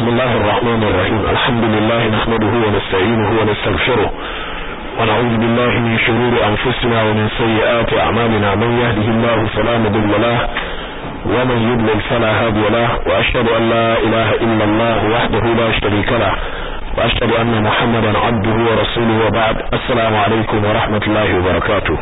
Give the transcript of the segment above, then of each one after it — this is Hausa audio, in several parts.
الله الرحمن الرحيم الحمد لله نحمده ونستعينه ونستغفره ونعوذ بالله من شرور أنفسنا ومن سيئات أعمالنا من يهده الله فلا مضل له ومن يضلل فلا هادي له وأشهد أن لا إله إلا الله وحده لا شريك له وأشهد أن محمدا عبده ورسوله وبعد السلام عليكم ورحمة الله وبركاته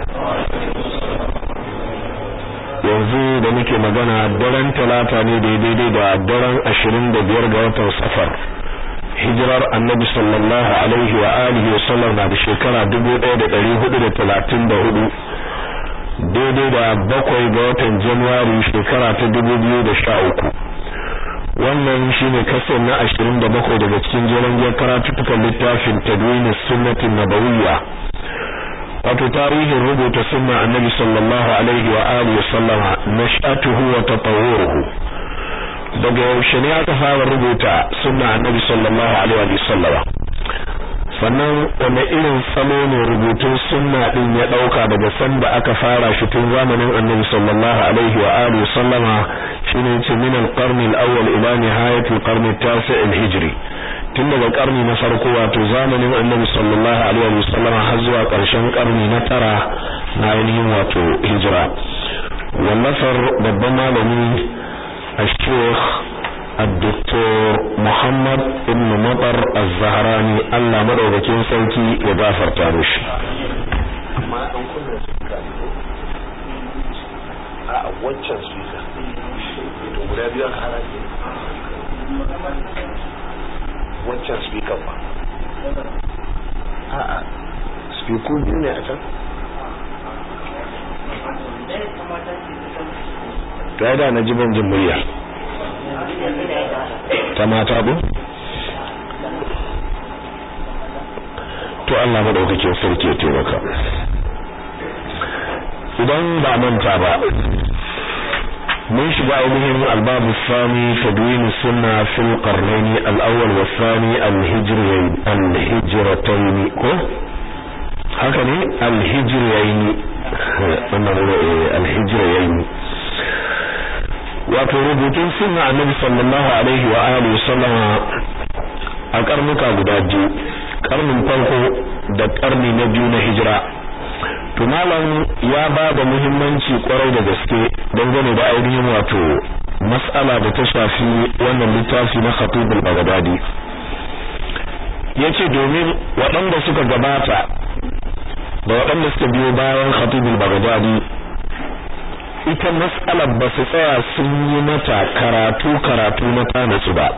yanzu da muke magana daren talata ne daidai da daren ashirin da biyar ga watan safar hijirar annabi sallallahu alaihi wa alihi wa sallam na da shekara dubu ɗaya da ɗari hudu da talatin da hudu daidai da bakwai ga watan januwari shekara ta dubu biyu da sha uku wannan shine kasar na ashirin da bakwai daga cikin jeren karatuttukan littafin tadwini sunnatin nabawiyya wato tarihin rubuta sunna annabi sallallahu alaihi wa alihi sallama nash'atuhu wa tatawwuruhu daga yaushe ne aka fara rubuta sunna annabi sallallahu alaihi wa sallama sannan wani irin salo ne rubutun sunna din ya dauka daga sanda aka fara shi tun zamanin annabi sallallahu alaihi wa alihi sallama shine yace min al-qarn al-awwal ila nihayat al-qarn at-tasi' al-hijri tun daga karni na farko wato zamanin annabi sallallahu alaihi wasallam har zuwa ƙarshen karni na tara na ainihin wato hijira wallafar babban malami الشيخ الدكتور محمد ابن مطر الزهراني الله مدوكين سوكي يغفر تامش a wancan speaker to guda biyu aka hana wancan speaker ba a'a speaker biyu ne a can ta da na jiban jin murya ta mata bu to Allah madaukakin sarki ya taimaka idan ba manta ba mun shiga ainihin albabu sami tadwin sunna fil qarnayn al-awwal wa thani al-hijrayn al-hijratayn ko haka ne al-hijrayn wannan al-hijrayn wato rubutun sunna annabi sallallahu alaihi wa alihi sallama a karnuka guda biyu karnin farko da karni na biyu na hijira to malam ya ba da muhimmanci kwarai da gaske dangane da ainihin wato mas'ala da ta shafi wannan littafi na Khatib al-Baghdadi yace domin waɗanda suka gabata da waɗanda suka biyo bayan Khatib al-Baghdadi ita mas'alar ba su tsaya sun yi mata karatu karatu na tanasu ba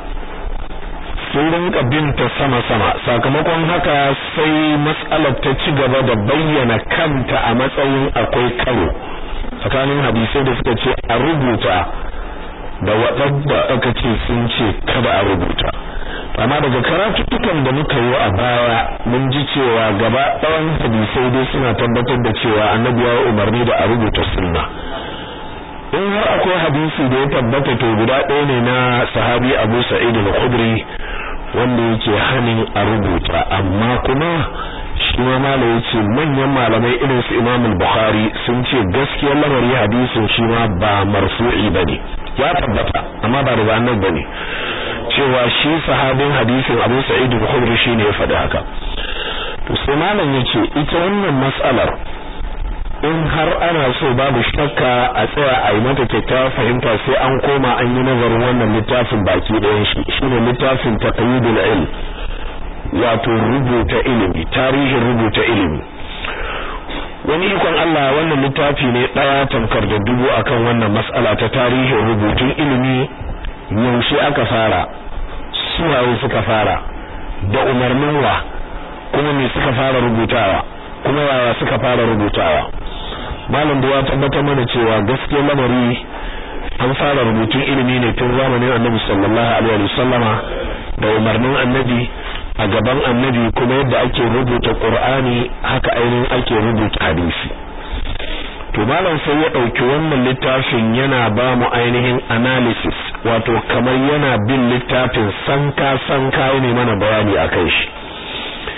sun rinka binta sama-sama sakamakon haka sai matsalar ta ci gaba da bayyana kanta a matsayin akwai karo tsakanin hadisai da suka ce a rubuta da waɗanda aka ce sun ce kada a rubuta amma daga karatuttukan da muka yi a baya mun ji cewa gaba ɗayan hadisai dai suna tabbatar da cewa annabi ya umarni da a rubuta sunna in har akwai hadisi da ya tabbata to guda ɗaya ne na sahabi Abu Sa'id al-Khudri wanda yake hanin a rubuta amma kuma shi ma malai yace manyan malamai irin su Imam al-Bukhari sun ce gaskiyar lamari hadisin shi ma ba marfu'i bane ya tabbata amma ba daga annabi bane cewa shi sahabin hadisin Abu Sa'id al-Khudri shine ya faɗi haka to sai malam yace ita wannan mas'alar in har ana so babu shakka a tsaya a yi mata kyakkyawar fahimta sai an koma an yi nazarin wannan littafin baki ɗayan shi shine littafin taqyidul ilm wato rubuta ilimi tarihin rubuta ilimi wani ikon Allah wannan littafi ne ɗaya tamkar da dubu akan wannan mas'ala ta tarihin rubutun ilimi yaushe aka fara suwaye suka fara da umarnin wa kuma me suka fara rubutawa kuma yaya suka fara rubutawa malam da ya tabbatar mana cewa gaskiyar lamari an fara rubutun ilimi ne tun zamanin annabi sallallahu alaihi wasallama da umarnin annabi a gaban annabi kuma yadda ake rubuta qur'ani haka ainihin ake rubuta hadisi to malam sai ya dauki wannan littafin yana ba mu ainihin analysis wato kamar yana bin littafin sanka sanka ne mana bayani akan shi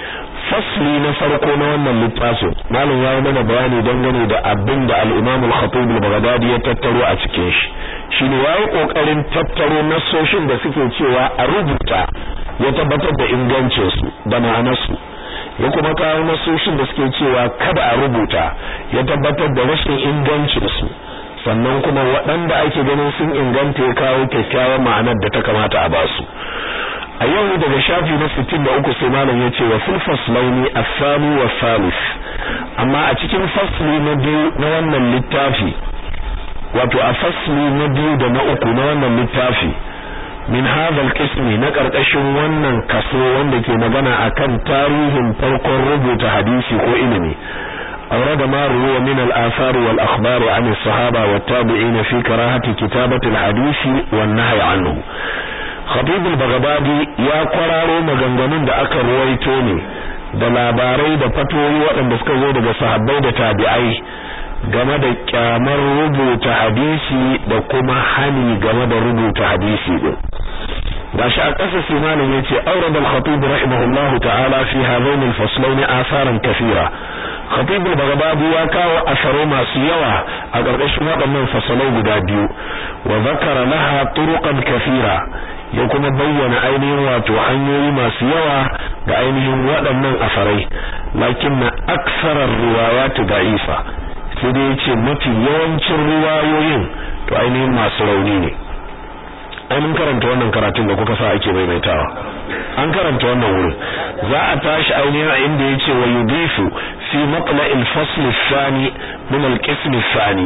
fasli na farko na wannan littafin malam ya yi mana bayani dangane da abin da al-Imam al-Khatib al-Baghdadi ya tattaro a cikin shi shine yayi kokarin tattaro nasoshin da suke cewa a rubuta ya tabbatar da ingancin su da ma'anar su ya kuma kawo nasoshin da suke cewa kada a rubuta ya tabbatar da rashin ingancin su sannan kuma waɗanda ake ganin sun inganta ya kawo kyakkyawar ma'anar da ta kamata a basu a yau daga shafi na 63 sai malam ya ce wa fil faslaini as-sani wa salis amma a cikin fasli na biyu na wannan littafi wato a fasli na biyu da na uku na wannan littafi min hadha al na karkashin wannan kaso wanda ke magana akan tarihin farkon rubuta hadisi ko ilimi أورد ما روي من الآثار والأخبار عن الصحابة والتابعين في كراهة كتابة الحديث والنهي عنه خطيب البغدادي يا قرارو maganganun da aka ruwaito ne da labarai da fatoyi waɗanda suka zo daga sahabbai da tabi'ai game da kyamar rubuta hadisi da kuma hani game da rubuta hadisi din gashi a ƙasa sai malam yace awrad al-khatib rahimahullahu ta'ala fi hadain al-faslain atharan kathira khatib al-baghdadi ya kawo asaro masu yawa a ƙarƙashin waɗannan fasalai guda biyu wa zakara laha turuqan kathira ya kuma bayyana ainihin wato hanyoyi masu yawa ga ainihin waɗannan asarai lakinna aksarar riwayat da'ifa sai dai yace mafi yawancin riwayoyin to ainihin masu rauni ne ai mun karanta wannan karatun da kuka sa ake maimaitawa an karanta wannan wurin za a tashi ainihin a inda yace wa yudifu fi matla'il fasl ath-thani min al-qism ath-thani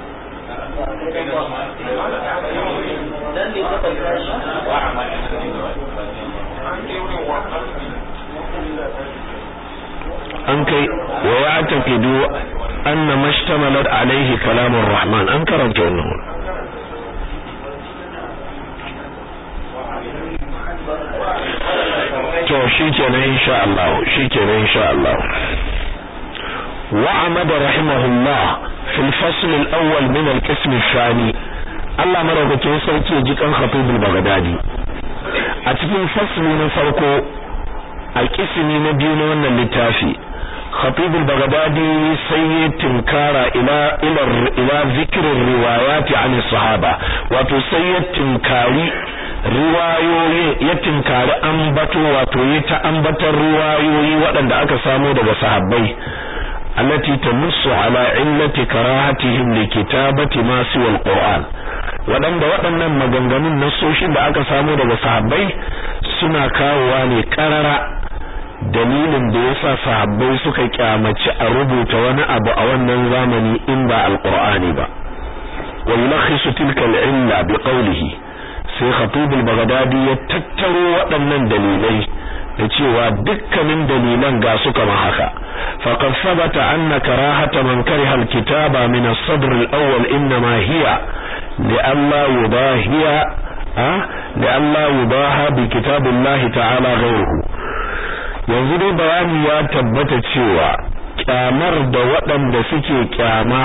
an kai wa ya'taqidu anna mashtamalat alayhi kalamur rahman an karanta wannan wurin to shikenan insha Allah shikenan insha Allah وعمد رحمه الله في الفصل الأول من القسم الثاني Allah maraukakin sarki ya ji kan Khatibul Baghdadi a cikin fasli na farko a kismi na biyu na wannan littafi Khatibul Baghdadi sai ya tinkara ila ila ila zikrin riwayati an sahaba wato sai ya tinkari riwayoyi ya tinkari ambato wato ya ta ambatar riwayoyi waɗanda aka samo daga sahabbai allati tamussu ala illati karahatihim li kitabati ma siwa alquran waɗanda waɗannan maganganun nasoshin da aka samo daga sahabbai suna kawowa ne karara dalilin da yasa sahabbai suka kyamaci a rubuta wani abu a wannan zamani in ba alqur'ani ba wa yulakhisu tilka al-illa biqawlihi sai khatib al-baghdadi ya tattaro waɗannan dalilai da cewa dukkanin dalilan ga su kama haka faqad sabata anna karahata man kariha al-kitaba min as-sadr al-awwal inma hiya li'alla yudahiya li'alla yudaha bi kitabillahi ta'ala ghayruhu yanzu dai bayani ya tabbata cewa kyamar da waɗanda suke kyama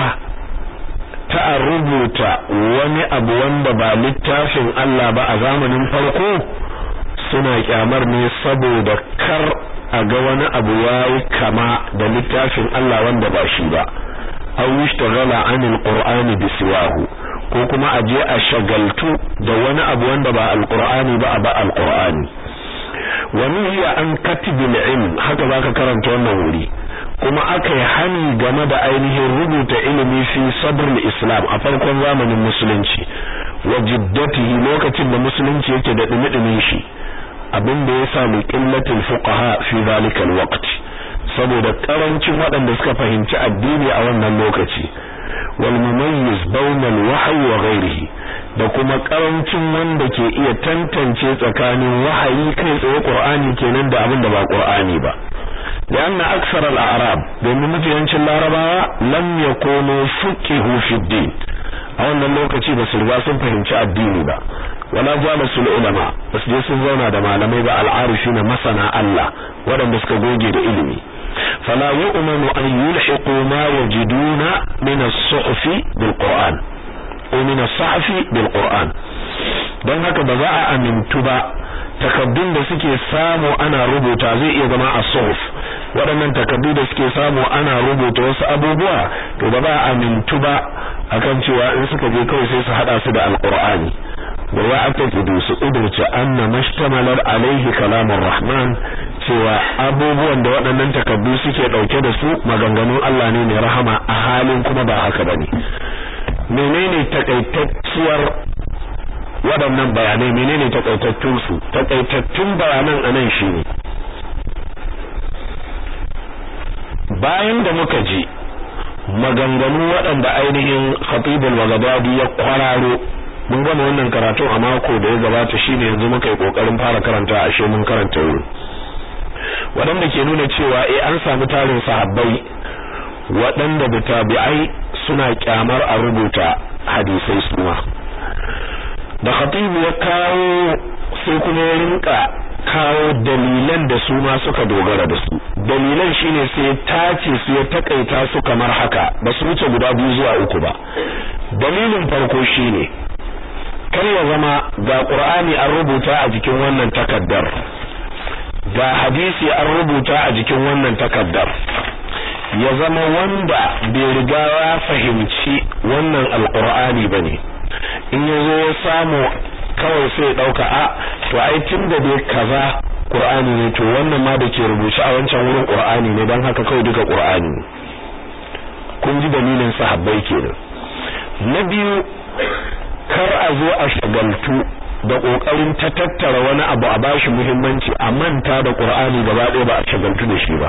ta rubuta wani abu wanda ba littafin Allah ba a zamanin farko suna kyamar ne saboda kar a ga wani abu yayi kama da littafin Allah wanda ba shi ba aw yushtaghala anil qur'ani bisiwahu ko kuma a je a shagaltu da wani abu wanda ba alqur'ani ba a ba alqur'ani wa nuhiya an katibil ilm haka zaka karanta wannan wuri kuma aka yi hani game da ainihin rubuta ilimi fi sadr islam a farkon zamanin musulunci wa jiddatihi lokacin da musulunci yake da dumi shi abin da ya samu qillatul fuqaha fi zalika alwaqt saboda karancin waɗanda suka fahimci addini a wannan lokaci wal mumayyiz bayna alwahyi wa ghayrihi da kuma karancin wanda ke iya tantance tsakanin wahayi kai tsaye qur'ani kenan da abin da ba qur'ani ba لأن أكثر الأعراب domin mafiyancin larabawa lam yakunu fuqihu fi din a wannan lokaci ba su riga sun fahimci addini ba wala jalasu ulama ba su je sun zauna da malamai ba al'arifina masana Allah waɗanda suka goge da ilimi fala yu'manu an yulhiqu ma yajiduna min as-suhfi bil Qur'an ko min as-sahfi bil Qur'an don haka ba za a amintu ba takaddun da suke samu ana rubuta zai iya zama a suhuf waɗannan takardu da suke samu ana rubuta wasu abubuwa to ba za a amintu ba akan cewa in suka je kawai sai su hada su da alqur'ani wa ya'taqidu su udurce anna mashtamalar alaihi kalamur rahman cewa abubuwan da waɗannan takardu suke dauke da su maganganun Allah ne mai rahama a halin kuma ba haka bane menene takaitacciyar waɗannan bayanai menene takaitattun su takaitattun bayanan anan shine bayan da muka ji maganganu waɗanda ainihin khatibul wagadadi ya kwararo mun gama wannan karatu a mako da ya gabata shine yanzu muka yi kokarin fara karanta ashe mun karanta wuri waɗanda ke nuna cewa eh an samu tarin sahabbai waɗanda da tabi'ai suna kyamar a rubuta hadisai suma da khatibu ya kawo sai kuma ya rinka kawo dalilan da su ma suka dogara da su dalilan shine sai tace su ya takaita su kamar haka ba su wuce guda biyu zuwa uku ba dalilin farko shine kar ya zama ga qur'ani an rubuta a jikin wannan takaddar ga hadisi an rubuta a jikin wannan takaddar ya zama wanda bai riga ya fahimci wannan alqur'ani bane in yazo ya samu kawai sai ya dauka a to ai tunda dai kaza qur'ani ne to wannan ma da ke rubuce a wancan wurin qur'ani ne dan haka kawai duka qur'ani ne kun ji dalilin sahabbai kenan na biyu kar a zo a shagaltu da kokarin ta tattara wani abu a bashi muhimmanci a manta da qur'ani gaba ɗaya ba a shagaltu da shi ba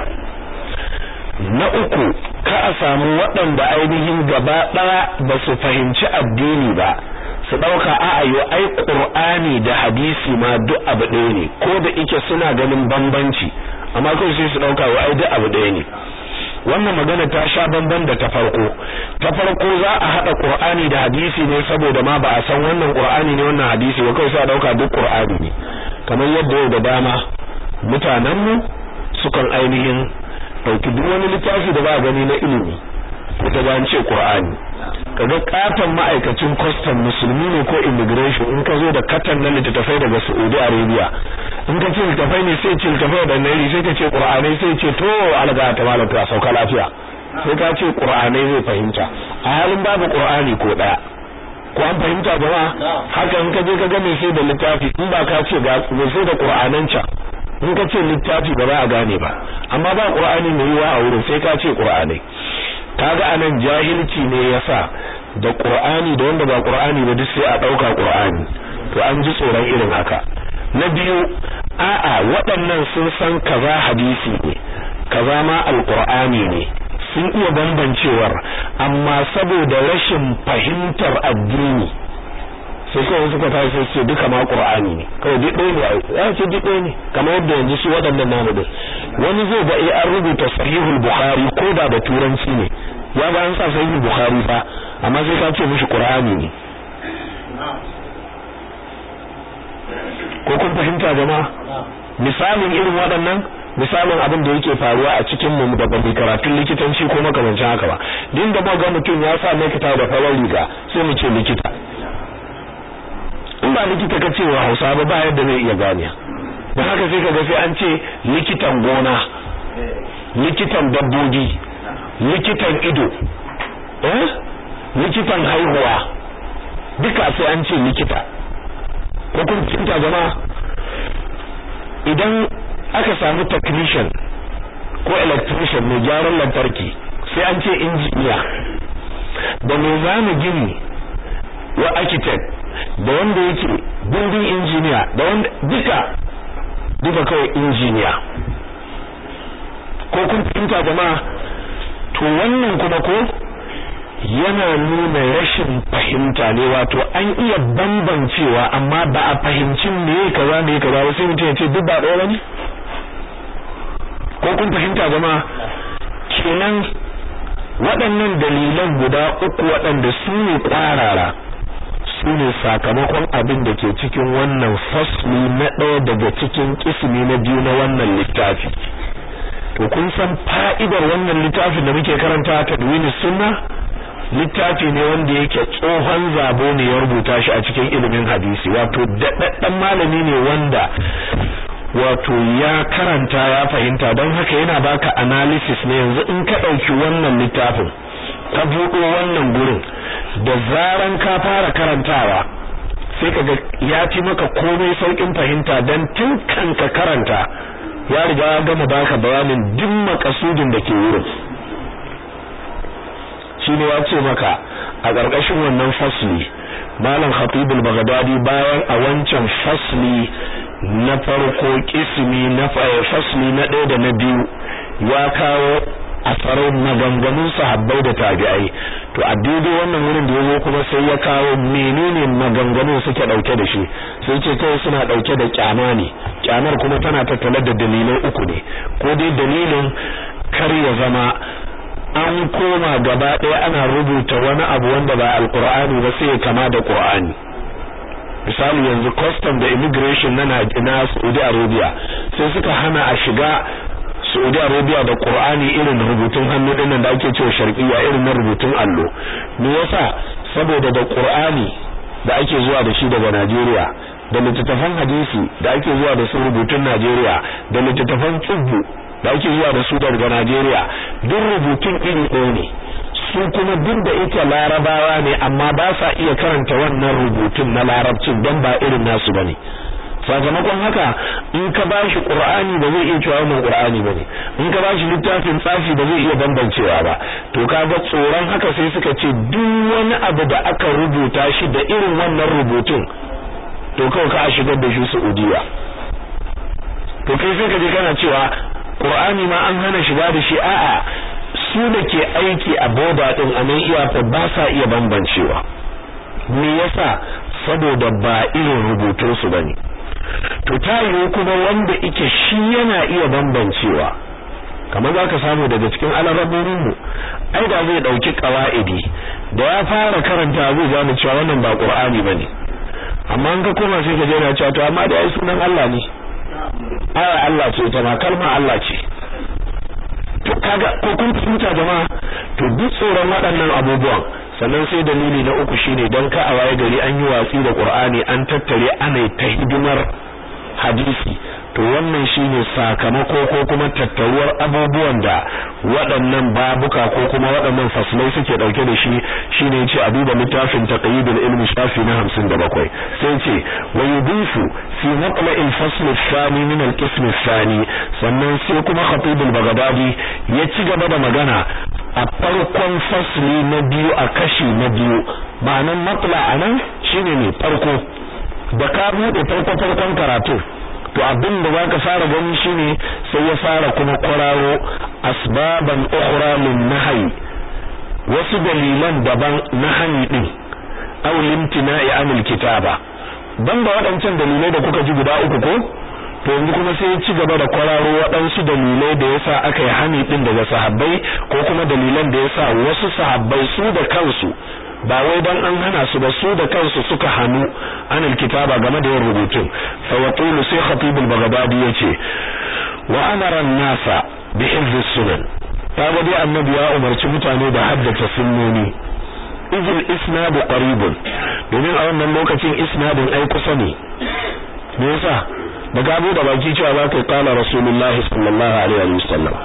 na uku ka a samu waɗanda ainihin gaba ɗaya ba su fahimci addini ba su ɗauka a ayo ai ƙur'ani da hadisi ma duk abu ɗaya ne ko da ike suna ganin bambanci amma kawai sai su ɗauka wa ai duk abu ɗaya ne wannan magana ta sha bamban da ta farko ta farko za a haɗa ƙur'ani da hadisi ne saboda ma ba a san wannan ƙur'ani ne wannan hadisi ba kawai sai a ɗauka duk ƙur'ani ne kamar yadda yau da dama mutanenmu sukan ainihin ɗauki duk wani littafi da ba a gani na ilimi ko ta an ce ƙur'ani kaga katon ma'aikacin custom musulmi ne ko immigration in ka zo da katan na littattafai daga Saudi Arabia in ka ce littattafai ne sai ce littattafai da nairi sai ka ce qur'anai sai ce to alga ta malam ka sauka lafiya sai ka ce qur'anai zai fahimta a halin babu qur'ani ko daya ko an fahimta jama'a haka in ka je ka ga mai sai da littafi in ba ka ce ga mai sai da qur'anan can in ka ce littafi ba za a gane ba amma ba qur'ani mai yiwa a wurin sai ka ce qur'anai kaga anan jahilci ne yasa da qur'ani da wanda ba qur'ani ba duk sai a dauka qur'ani to an ji tsoron irin haka na biyu a'a waɗannan sun san kaza hadisi ne kaza ma alqur'ani ne sun iya bambancewar amma saboda rashin fahimtar addini sai kawai suka tashi sai ce duka ma qur'ani ne kawai duk ɗaya ne ya ce duk ɗaya ne kamar yadda yanzu su waɗannan namu din wani zai ga eh an rubuta sahihul bukhari ko da da turanci ne ya ga an sa sahihul bukhari fa amma sai ka ce mishi qur'ani ne ko kun fahimta jama'a misalin irin waɗannan misalin abin da yake faruwa a cikin mu da babu karatun likitanci ko makamancin haka ba din da ga mutum ya sa likita da farar riga sai mu ce likita in ba likita ka ce wa Hausa ba ba yadda zai iya gane da haka sai kaga sai an ce likitan gona likitan dabbobi likitan ido eh likitan haihuwa duka sai an ce likita ko kun fahimta jama'a idan aka samu technician ko electrician mai gyaran lantarki sai an ce injiniya da mai zama gini wa architect da wanda yake building engineer da wanda duka duka kawai injiniya ko kun fahimta jama'a to wannan kuma ko yana nuna rashin fahimta ne wato an iya bambancewa amma ba a fahimci me kaza me kaza ba sai mutum ya ce duk ba ɗaya bane ko kun fahimta jama'a kenan waɗannan dalilan guda uku waɗanda su ne ƙwarara su ne sakamakon abin da ke cikin wannan fasli na ɗaya daga cikin kismi na biyu na wannan littafi to kun san fa'idar wannan littafin da muke karanta tadwini sunna littafi ne wanda yake tsohon zabo ne ya rubuta shi a cikin ilimin hadisi wato daɗaɗɗen malami ne wanda wato ya karanta ya fahimta don haka yana baka analysis ne yanzu in ka ɗauki wannan littafin ka buɗo wannan gurin da zaran ka fara karantawa sai ka ga ya fi maka komai saukin fahimta dan tun kan ka karanta ya riga ya gama baka bayanin duk makasudin da ke wurin shine ya ce maka a ƙarƙashin wannan fasli malam khatibul baghdadi bayan a wancan fasli na farko kismi na fasli na ɗaya da na biyu ya kawo asarai maganganun sahabbai da tabi'ai to a daidai wannan wurin da yazo kuma sai ya kawo menene maganganun suke dauke da shi sai ce kai suna dauke da kyama ne kyamar kuma tana tattale da dalilai uku ne ko dai dalilin kar ya zama an koma gaba ɗaya ana rubuta wani abu wanda ba alqur'ani ba sai ya kama da qur'ani misali yanzu custom da immigration na na Saudi Arabia sai suka hana a shiga Saudi Arabia da Qur'ani irin rubutun hannu dinnan da ake cewa sharqiyya irin na rubutun allo me yasa saboda da Qur'ani da ake zuwa da shi daga Najeriya da littattafan hadisi da ake zuwa da su rubutun Najeriya da littattafan tsubbu da ake zuwa da su daga Najeriya duk rubutun iri ɗaya ne su kuma duk da ita larabawa ne amma ba sa iya karanta wannan rubutun na larabcin don ba irin nasu bane sakamakon haka in ka bashi qur'ani ba zai iya cewa wannan qur'ani bane in ka bashi littafin tsafi ba zai iya bambancewa ba to kaga tsoron haka sai suka ce duk wani abu da aka rubuta shi da irin wannan rubutun to kawai ka shigar da shi Saudiya to kai sai ka je kana cewa qur'ani ma an hana shiga da shi a'a su da ke aiki a boda din a nan iyaka ba sa iya bambancewa me yasa saboda ba irin rubutun su bane to ta yiwu kuma wanda ike shi yana iya bambancewa kamar za ka samu daga cikin alaraborinmu ai da zai ɗauki ƙawa'idi da ya fara karanta zai gane cewa wannan ba ƙur'ani ba ne amma an ka koma sai ka je na cewa to amma da ai sunan Allah ne aya Allah ce ita ma kalma Allah ce to kaga ko kun fahimta jama'a to duk tsoron waɗannan abubuwan sannan sai dalili na uku shine dan ka a waye gari an yi watsi da Qur'ani an tattare ana ta hidimar hadisi to wannan shine sakamako ko kuma tattaruwar abubuwan da waɗannan babuka ko kuma waɗannan faslai suke dauke da shi shine yace a duba littafin taqyidul ilmi shafi na 57 sai yace wa yudifu fi maqla'il fasl ath-thani min al-qism ath-thani sannan sai kuma khatibul baghdadi ya ci gaba da magana a farkon fasli na biyu a kashi na biyu ma'anan matla anan shine ne farko da ka bude farko farkon karatu to abin da zaka fara gani shine sai ya fara kuma kwararo asbaban ukhra min nahyi wasu dalilan daban na hani din aw limtina'i anil kitaba dan ba waɗancan dalilai da kuka ji guda uku ko to yanzu kuma sai ya ci gaba da kwararo waɗansu dalilai da yasa aka yi hani din daga sahabbai ko kuma dalilan da yasa wasu sahabbai su da kansu ba wai dan an hana su ba su da kansu suka hanu anil kitaba game da yin rubutun fa yaqulu sai khatib al-baghdadi yace wa amara an-nasa bi hifz sunan kaga dai annabi ya umarci mutane da haddace sunnoni izil isnadu qaribun domin a wannan lokacin isnadin ai kusa ne me yasa da gabo da baki cewa za ka kala rasulullahi sallallahu alaihi wasallam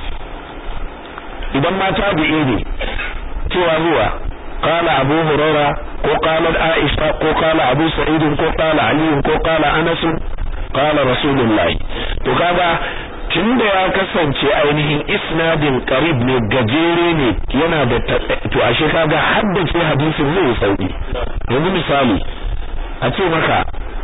idan ma tabi'i ne cewa zuwa قال أبو هريرة وقال عائشة وقال أبو سعيد وقال علي وقال أنس قال رسول الله وكذا tunda ya kasance ainihin isnadin qarib ne gajere ne yana da to ashe kaga haddace hadisin zai sauki yanzu misali a ce maka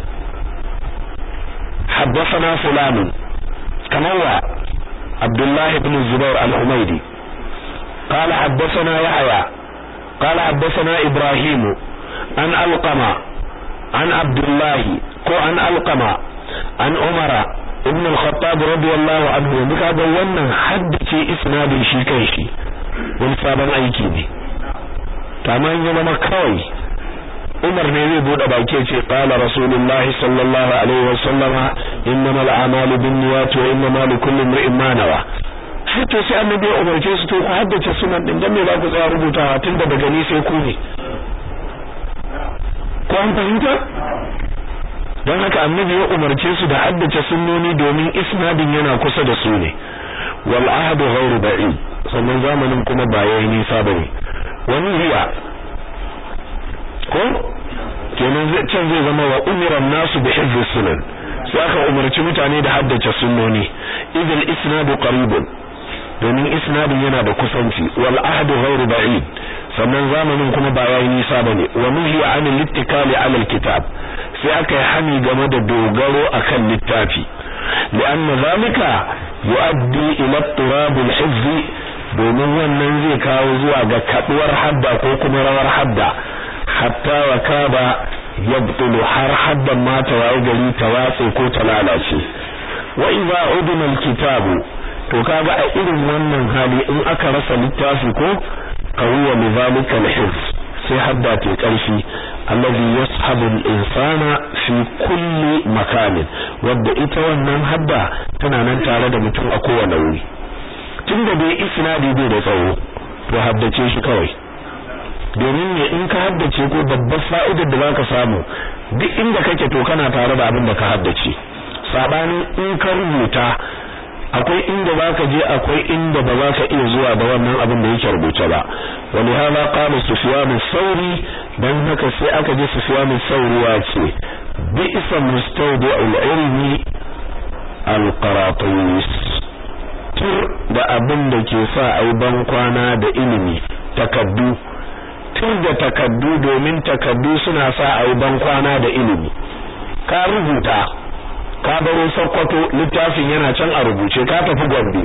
حدثنا فلان كما هو عبد الله بن الزبير الحميدي قال حدثنا يحيى قال حدثنا إبراهيم عن ألقمة عن عبد الله كو عن ألقمة عن عمر ابن الخطاب رضي الله عنه بك هذا wannan haddace isnadin shi kanshi wani sabon aiki ne kamar ya zama kawai Umar ne zai bude baki ya ce qala rasulullah sallallahu alaihi wa sallama innamal a'malu binniyat wa innamal likulli imrin ma nawa sai to sai annabi ya umarce su to ku haddace sunan din dan me za ku tsaya rubutawa tunda daga ni sai ku ne ko an fahimta don haka annabi ya umarce su da haddace sunnoni domin isnadin yana kusa da su ne wal ahadu ghairu ba'id sannan zamanin kuma ba yayi nisa bane wani hiya ko kenan zai can zai zama wa umiran nasu bi hifz sunan sai aka umarci mutane da haddace sunnoni idil isnadu qaribun domin isnadin yana da kusanci wal ahdu ghairu ba'id sannan zamanin kuma ba yayi nisa bane wa nuhi anil littikali ala alkitab sai aka yi hani game da dogaro akan littafi lianna zalika yuaddi ila turab alhifz domin wannan zai kawo zuwa ga kaduwar hadda ko kuma rawar hadda hatta wa kaba yabtulu har haddan ma ta waye gari ta watse ko ta lalace wa idza udima alkitabu to kaga a irin wannan hali in aka rasa littafi ko qawiya li zalika alhifz sai hadda ta karfi alladhi yashabu al-insana fi kulli makanin wadda ita wannan hadda tana nan tare da mutum a kowane wuri tunda dai isnadi bai da tsawo to haddace shi kawai domin ne in ka haddace ko babbar fa'idar da zaka samu duk inda kake to kana tare da abin da ka haddace sabanin in ka rubuta akwai inda zaka je akwai inda ba za ka iya zuwa da wannan abin da yake rubuce ba wani hala qala sufyan sauri dan haka sai aka je sufyan sauri ya ce bi isa mustawdi al-ilmi al-qaratis tur da abin da ke sa ai ban kwana da ilimi takaddu tur da takaddu domin takaddu suna sa ai ban kwana da ilimi ka rubuta ka baro Sokoto littafin yana can a rubuce ka tafi Gombe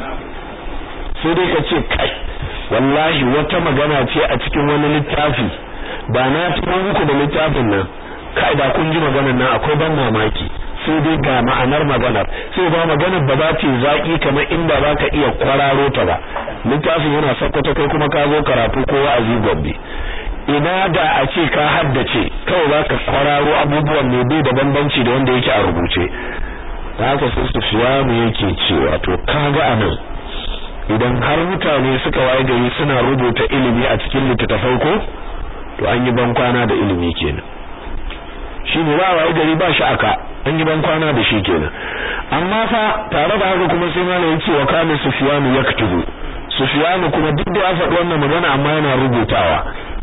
sai dai ka ce kai wallahi wata magana ce a cikin wani littafi ba na tuno muku da littafin nan kai da kun ji maganar nan akwai ban mamaki sai dai ga ma'anar maganar sai ba maganar ba za ta zaki kamar inda za ka iya kwararo ta ba littafin yana Sokoto kai kuma ka zo karatu ko wa'azi Gombe ina da a ce ka haddace kawai za ka kwararo abubuwan ne bai da bambanci da wanda yake a rubuce da haka sai Sufyanu yake cewa to kaga anan idan har mutane suka waye gari suna rubuta ilimi a cikin littattafai ko to an yi ban kwana da ilimi kenan shine ba waye gari ba shi aka an yi ban kwana da shi kenan amma fa tare da haka kuma sai malai yace wa kana Sufyanu yaktubu Sufyanu kuma duk da ya faɗi wannan magana amma yana rubutawa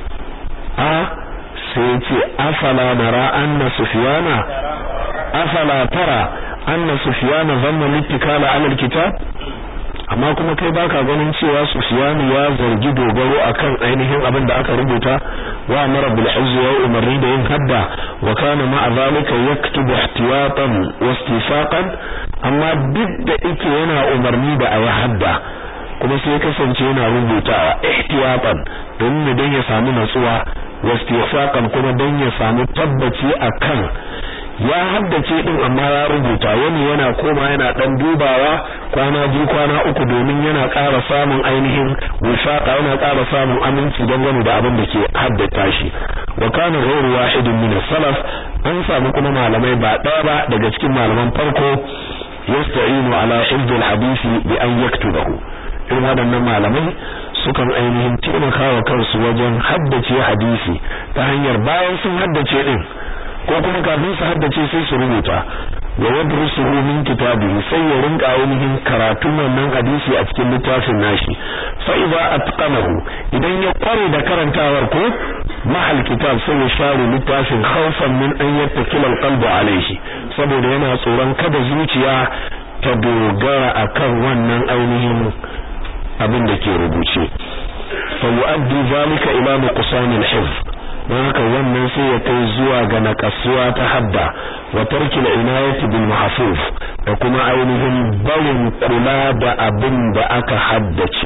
a sai ce afala nara anna sufyana afala tara anna sufyana zanna littikala ala alkitab amma kuma kai baka ganin cewa sufyanu ya zargi dogaro akan ainihin abin da aka rubuta wa amara bil hizz wa umarni da yin hadda wa kana ma zalika yaktubu ihtiyatan wa istifaqan amma duk da yake yana umarni da ayi hadda kuma sai kasance yana rubutawa ihtiyatan don don ya samu natsuwa wastifaqan kuma don ya samu tabbaci akan ya haddace din amma ya rubuta wani yana koma yana dan dubawa kwana biyu kwana uku domin yana ƙara samun ainihin wifaqa yana ƙara samun aminci dangane da abin da ke haddata shi wa kana ghayru wahidin min salaf an samu kuma malamai ba ɗaya ba daga cikin malaman farko yasta'inu ala hifdh al-hadisi bi an yaktubahu irin waɗannan malamai sukan ainihin taimaka wa kansu wajen haddace hadisi ta hanyar bayan sun haddace din ko kuma kafin su haddace sai su rubuta wa yadrusuhu min kitabihi sai ya rinka ainihin karatun wannan hadisi a cikin littafin nashi fa idza atqanahu idan ya kware da karantawar ko mahal kitab sai ya share littafin khawfan min an yattakila alqalbu alayhi saboda yana tsoron kada zuciya ta dogara akan wannan ainihin abin da ke rubuce fa yu'addi zalika ila nuqsan al-hifz don haka wannan sai ya kai zuwa ga nakasuwa ta hadda wa tarki al-inayati bil mahfuz da kuma ainihin barin kula da abin da aka haddace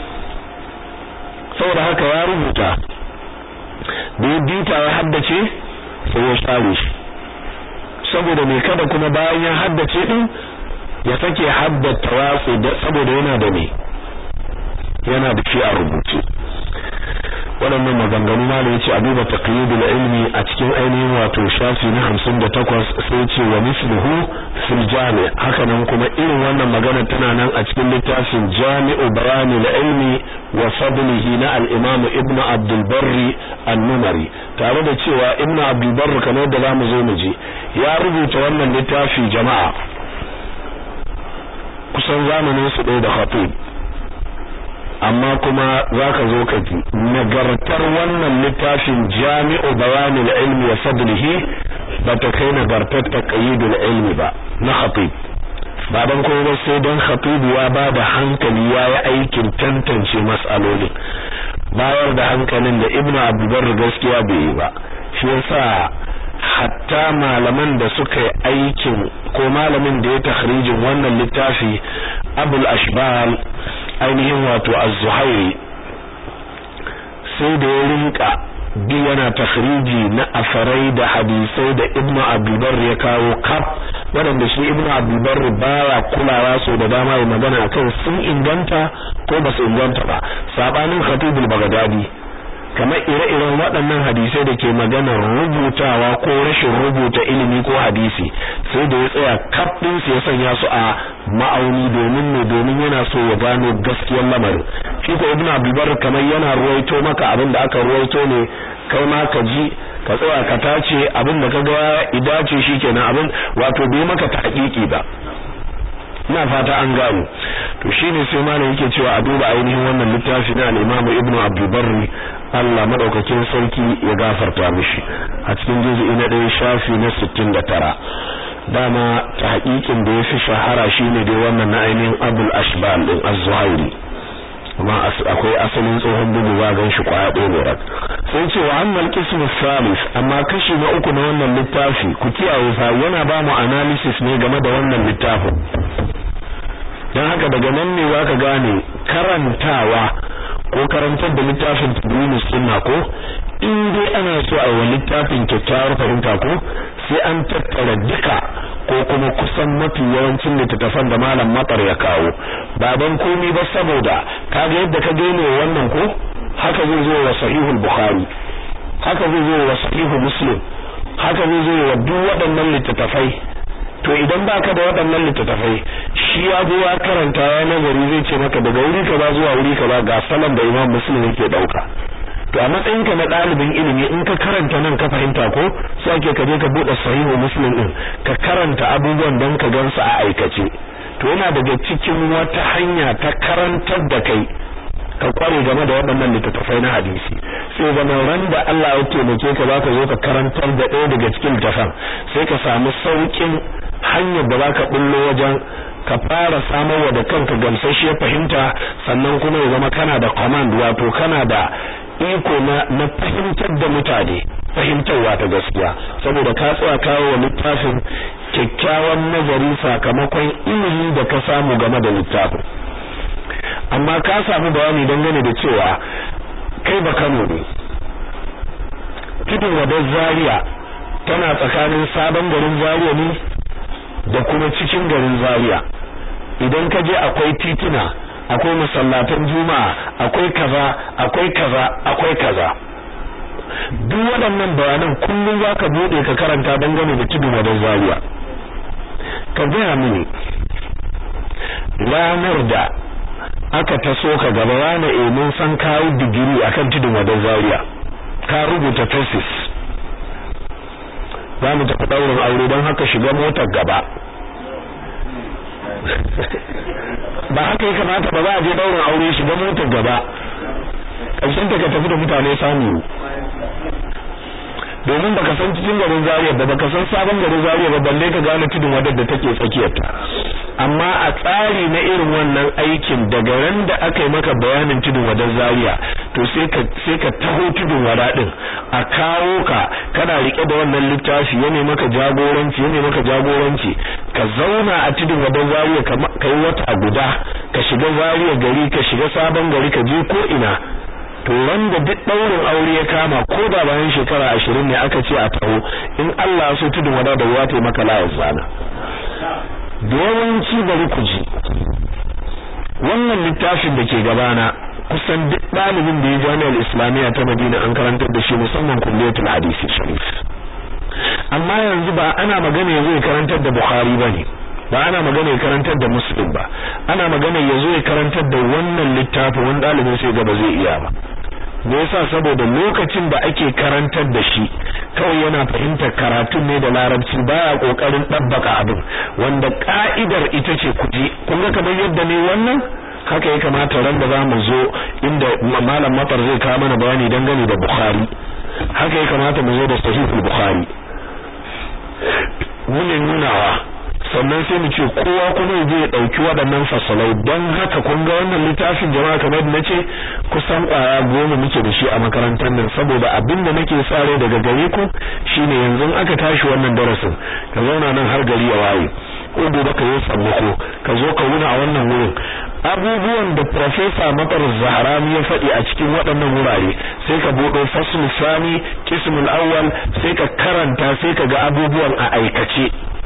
saboda haka ya rubuta da ya bita ya haddace sai ya share shi saboda me kada kuma bayan ya haddace din ya sake haddata watsi saboda yana da me yana da shi a rubuce waɗannan maganganu ma ne yace a duba taqyidul ilmi a cikin ainihin wato shafi na 58 sai yace wa misluhu fil jami' haka nan kuma irin wannan magana tana nan a cikin littafin jami'u bayanil ilmi wa fadlihi na al-imam ibn abdul barri an-numari tare da cewa ibn abdul barri kamar da zamu zo mu ji ya rubuta wannan littafi jama'a kusan zamanin su ɗaya da khatib amma kuma zaka zo ka ji nagartar wannan littafin jami'u bayanil ilmi wa fadlihi bata kai nagartar taqyidul ilmi ba na khatib ba dan kuma ba sai dan khatib ya ba da hankali ya yi aikin tantance mas'alolin bayar da hankalin da ibnu abdulbar gaskiya bai yi ba shi yasa hatta malaman da suka yi aikin ko malamin da ya takhrijin wannan littafi abul ashbal ainihin wato az-zuhairi sai da ya rinka bi yana takhriji na asarai da hadisai da ibn abdulbar ya kawo kaf waɗanda shi ibn abdulbar baya kulawa so da dama ya magana akan sun inganta ko ba su inganta ba sabanin khatibul bagdadi kamar ire-iren waɗannan hadisai da ke maganar rubutawa ko rashin rubuta ilimi ko hadisi sai da ya tsaya kaf din su ya sanya su a ma'auni domin ne domin yana so ya gano gaskiyar lamarin shi ko ibnu abdulbar kamar yana ruwaito maka abin da aka ruwaito ne kai ma ka ji ka tsaya ka tace abin da kaga idace shikenan abin wato bai maka tahqiqi ba ina fata an gano to shine sai malam yake cewa a duba ainihin wannan littafi na al-Imam Ibn Abdul Barri Allah madaukakin sarki ya gafarta mishi a cikin juz'i na ɗaya shafi na 69 dama tahqiqin da yafi shahara shine dai wannan na ainihin Abul Ashbal din Az-Zuhairi amma akwai asalin tsohon bugu ba gan shi kwaya ɗaya ne rak sai ce wa annal qismu salis amma kashi na uku na wannan littafi ku kiyaye fa yana ba mu analysis ne game da wannan littafin dan haka daga nan ne zaka gane karantawa ko karantar da littafin tadwinus sunna ko in dai ana so a yi littafin kyakkyawar fahimta ko sai an tattara duka ko kuma kusan mafi yawancin littattafan da malam matsar ya kawo ba don komi ba saboda kaga yadda ka gane wannan ko haka zai zo wa sahihul bukhari haka zai zo wa sahihul muslim haka zai zo wa duk waɗannan littattafai to idan baka da waɗannan littattafai shi ya zo ya karanta ya nazari zai ce maka daga wuri kaza zuwa wuri kaza ga salon da imam muslim yake dauka to a matsayinka na ɗalibin ilimi in ka karanta nan ka fahimta ko sai ake ka je ka buɗe sahihu muslim din ka karanta abubuwan don ka gansu a aikace to yana daga cikin wata hanya ta karantar da kai ka kware game da waɗannan littattafai na hadisi sai zama ran da Allah ya taimake ka za ka zo ka karantar da ɗaya daga cikin littattafan sai ka samu sauƙin hanyar da za ka bullo wajen ka fara samarwa da kanka gamsasshiyar fahimta sannan kuma ya zama kana da command wato kana da iko na na fahimtar da mutane fahimtarwa ta gaskiya saboda ka tsaya kawo wa littafin kyakkyawan nazari sakamakon ilimi da ka samu game da littafin amma ka samu bayani dangane da cewa kai ba Kano ne tudun wadar Zaria tana tsakanin sabon garin Zaria ne da kuma cikin garin Zaria idan ka je akwai tituna akwai masallatan juma'a akwai kaza akwai kaza akwai kaza duk waɗannan bayanan kullum zaka bude ka karanta dangane da tudun wadar Zaria ka gaya mini ranar da aka taso ka gaba wani eh mun san kawo digiri akan tudun wadar Zaria ka rubuta thesis za mu tafi ɗaurin aure don haka shiga motar gaba ba haka ya kamata ba za a je ɗaurin aure shiga motar gaba ƙarshen ta ka tafi da mutane samu domin baka san cikin garin Zaria ba baka san sabon garin Zaria ba balle ka gane tudun wadar da take tsakiyarta amma a tsari na irin wannan aikin daga ran da aka yi maka bayanin tudun wadar Zaria to sai ka sai ka taho tudun wada din a kawo ka kana rike da wannan littafi yana maka jagoranci yana maka jagoranci ka zauna a tudun wadar Zaria ka yi wata guda ka shiga Zaria gari ka shiga sabon gari ka je ko ina to wanda duk daurin aure ya kama ko da bayan shekara ashirin ne aka ce a taho in Allah so tudun wada da ruwa ta maka layar zana yawanci bari ku ji wannan littafin da ke gabana kusan duk ɗalibin da ya jami'ar islamiyya ta madina an karantar da shi musamman kulliyatul hadisi sharif amma yanzu ba ana magana yazo ya karantar da bukhari bane ba ana magana ya karantar da muslim ba ana magana yazo ya karantar da wannan littafin wani ɗalibin sai ga ba zai iya ba me yasa saboda lokacin da ake karantar da shi kawai yana fahimtar karatun ne da larabci baya kokarin dabbaka abin wanda ka'idar ita ce kuji kun ga kamar yadda ne wannan haka ya kamata ran da zamu zo inda malam matar zai kawo mana bayani dangane da bukhari haka ya kamata mu zo da sahihul bukhari mun nunawa sannan sai mu ce kowa kuma ya je ya dauki waɗannan fasalai don haka kun ga wannan littafin jama'a kamar da nace kusan kwaya goma muke da shi a makarantar nan saboda abin da nake sare daga gare ku shine yanzu aka tashi wannan darasin ka zauna nan har gari ya waye ko gobe ka yi sammako ka zo ka wuna a wannan wurin abubuwan da professor Matar Zahrami ya faɗi a cikin waɗannan wurare sai ka buɗe fasl sani qismul awwal sai ka karanta sai ka ga abubuwan a aikace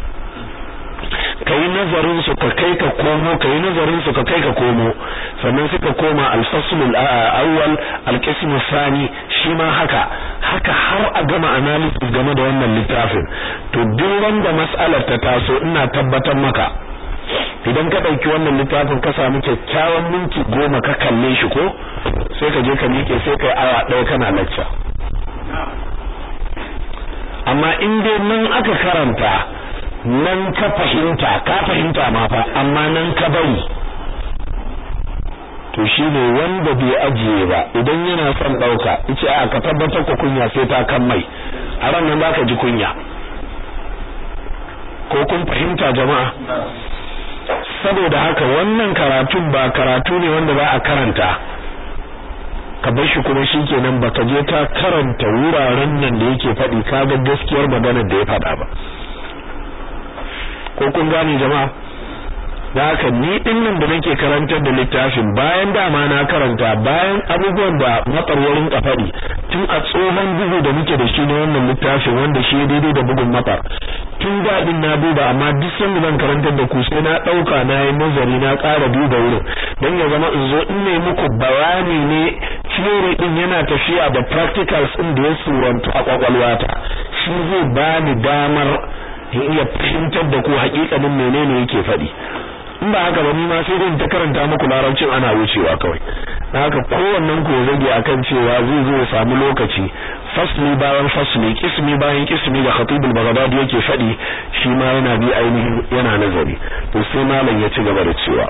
kai nazarin su ka kai ka komo kai nazarin su ka kai ka komo sannan suka koma al-fasl al-awwal al-qism sani shi ma haka haka har a gama analysis game da wannan littafin to duk wanda mas'alar ta taso ina tabbatar maka idan ka dauki wannan littafin ka samu kyakkyawan minti goma ka kalle shi ko sai ka je ka miƙe sai kai awa ɗaya kana lecture amma in dai nan aka karanta nan ka fahimta ka fahimta ma fa amma nan ka bari to shine wanda bai ajiye ba idan yana son dauka yace a ka tabbatar ku kunya sai ta kan mai a ran nan zaka ji kunya ko kun fahimta jama'a saboda haka wannan karatun ba karatu ne wanda ba a karanta ka bar shi kuma shikenan baka je ka karanta wuraren nan da yake faɗi kaga gaskiyar maganar da ya faɗa ba ko kun gane jama'a da haka ni din nan da nake karantar da littafin bayan dama na karanta bayan abubuwan da matsarwarin kafari tun a tsohon bugu da muke da shi na wannan littafin wanda shi daidai da bugun matsar tun daɗin na duba amma duk sanda zan karantar da ku sai na ɗauka na yi nazari na ƙara duba wurin don ya zama in zo in ne muku bayani ne theory din yana tafiya da practicals din da ya surantu a kwakwalwata shi zai bani damar in iya fahimtar da ku hakikanin menene yake faɗi in ba haka ba ni ma sai dai ta karanta muku larabcin ana wucewa kawai na haka kowannen ku rage akan cewa zai zo ya samu lokaci fasli bayan fasli kismi bayan kismi da khatibul baghdadi yake faɗi shi ma yana bi ainihin yana nazari to sai malam ya ci gaba da cewa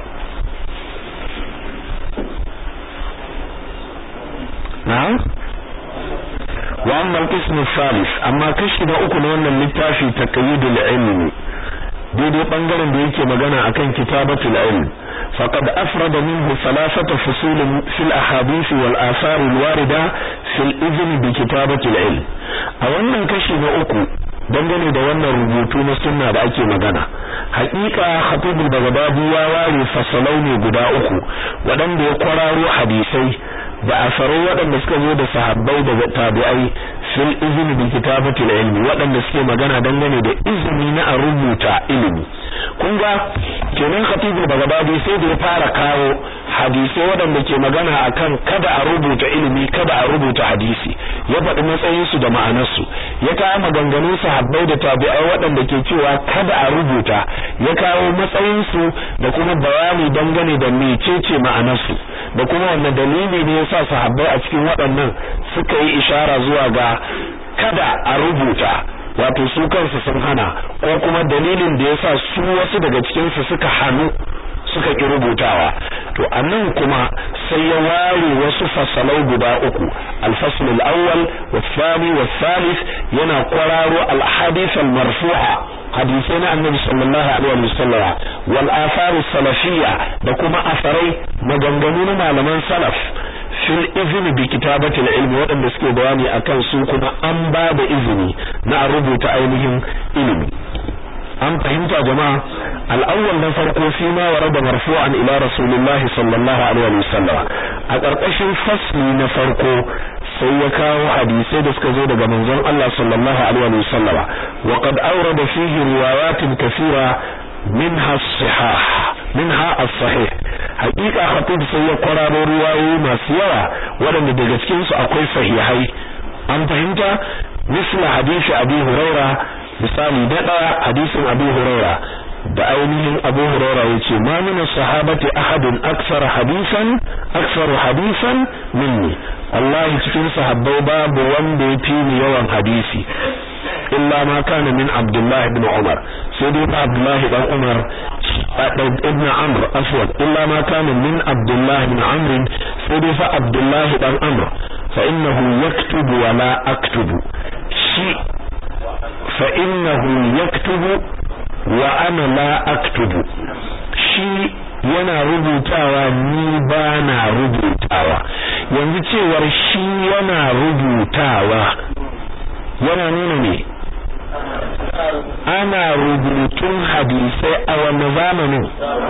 na'am wa amma al-qism al-thalith amma kashi na uku na wannan littafi taqyidul ilmi daidai bangaren da yake magana akan kitabatul ilm faqad afrada minhu thalathata fusul fil ahadith wal athar al warida fil izn bi kitabatul ilm a wannan kashi na uku dangane da wannan rubutu na sunna da ake magana haƙiƙa khatibul baghdadi ya ware fasalai ne guda uku waɗanda ya kwararo hadisai da asarai waɗanda suka zo da sahabbai da tabi'ai fil izini bi kitabatil ilmi waɗanda suke magana dangane da izini na a rubuta ilimi kun ga kenan khatibul baghdadi sai da ya fara kawo hadisai waɗanda ke magana akan kada a rubuta ilimi kada a rubuta hadisi ya faɗi matsayin su da ma'anar su ya kawo maganganun sahabbai da tabi'ai waɗanda ke cewa kada a rubuta ya kawo matsayin su da kuma bayani dangane da mecece ma'anar su da kuma wannan dalili ne yasa sahabbai a cikin waɗannan suka yi ishara zuwa ga kada a rubuta wato su kansu sun hana ko kuma dalilin da yasa su wasu daga cikin su suka hanu suka ki rubutawa to anan kuma sai ya ware wasu fasalai guda uku al-fasl al-awwal wa-thani wa-thalith yana kwararo al-hadith al-marfu'a hadisai na annabi sallallahu alaihi wasallam wal athar salafiyya da kuma asarai maganganu na malaman salaf fil izini bi kitabatil ilmi waɗanda suke bayani akan su kuma an ba da izini na rubuta ainihin ilimi an fahimta jama'a al-awwal na farko fi ma warada marfu'an ila rasulullah sallallahu alaihi wasallam a ƙarƙashin fasli na farko sai ya kawo hadisai da suka zo daga manzon Allah sallallahu alaihi wasallama wa qad awrada fihi riwayatin kathira minha as-sihah minha as-sahih haqiqa khatib sai ya kwararo ruwayoyi masu yawa waɗanda daga cikin su akwai sahihai an fahimta misla hadisi abi huraira misali da daya hadisin abi huraira da ainihin abu huraira yace ma min sahabati ahadun aksar hadisan aksar hadisan minni wallahi cikin sahabbai babu wanda ya fi ni yawan hadisi illa ma kana min abdullah ibn umar sai dai fa abdullah ibn umar ibn amr afwan illa ma kana min abdullah ibn amr sai dai fa abdullah ibn amr fa innahu yaktubu wa la aktubu shi fa innahu yaktubu wa ana la aktubu shi yana rubutawa ni ba na rubutawa yanzu cewar shi yana rubutawa yana nuna ne ana rubutun hadisai a wani zamanin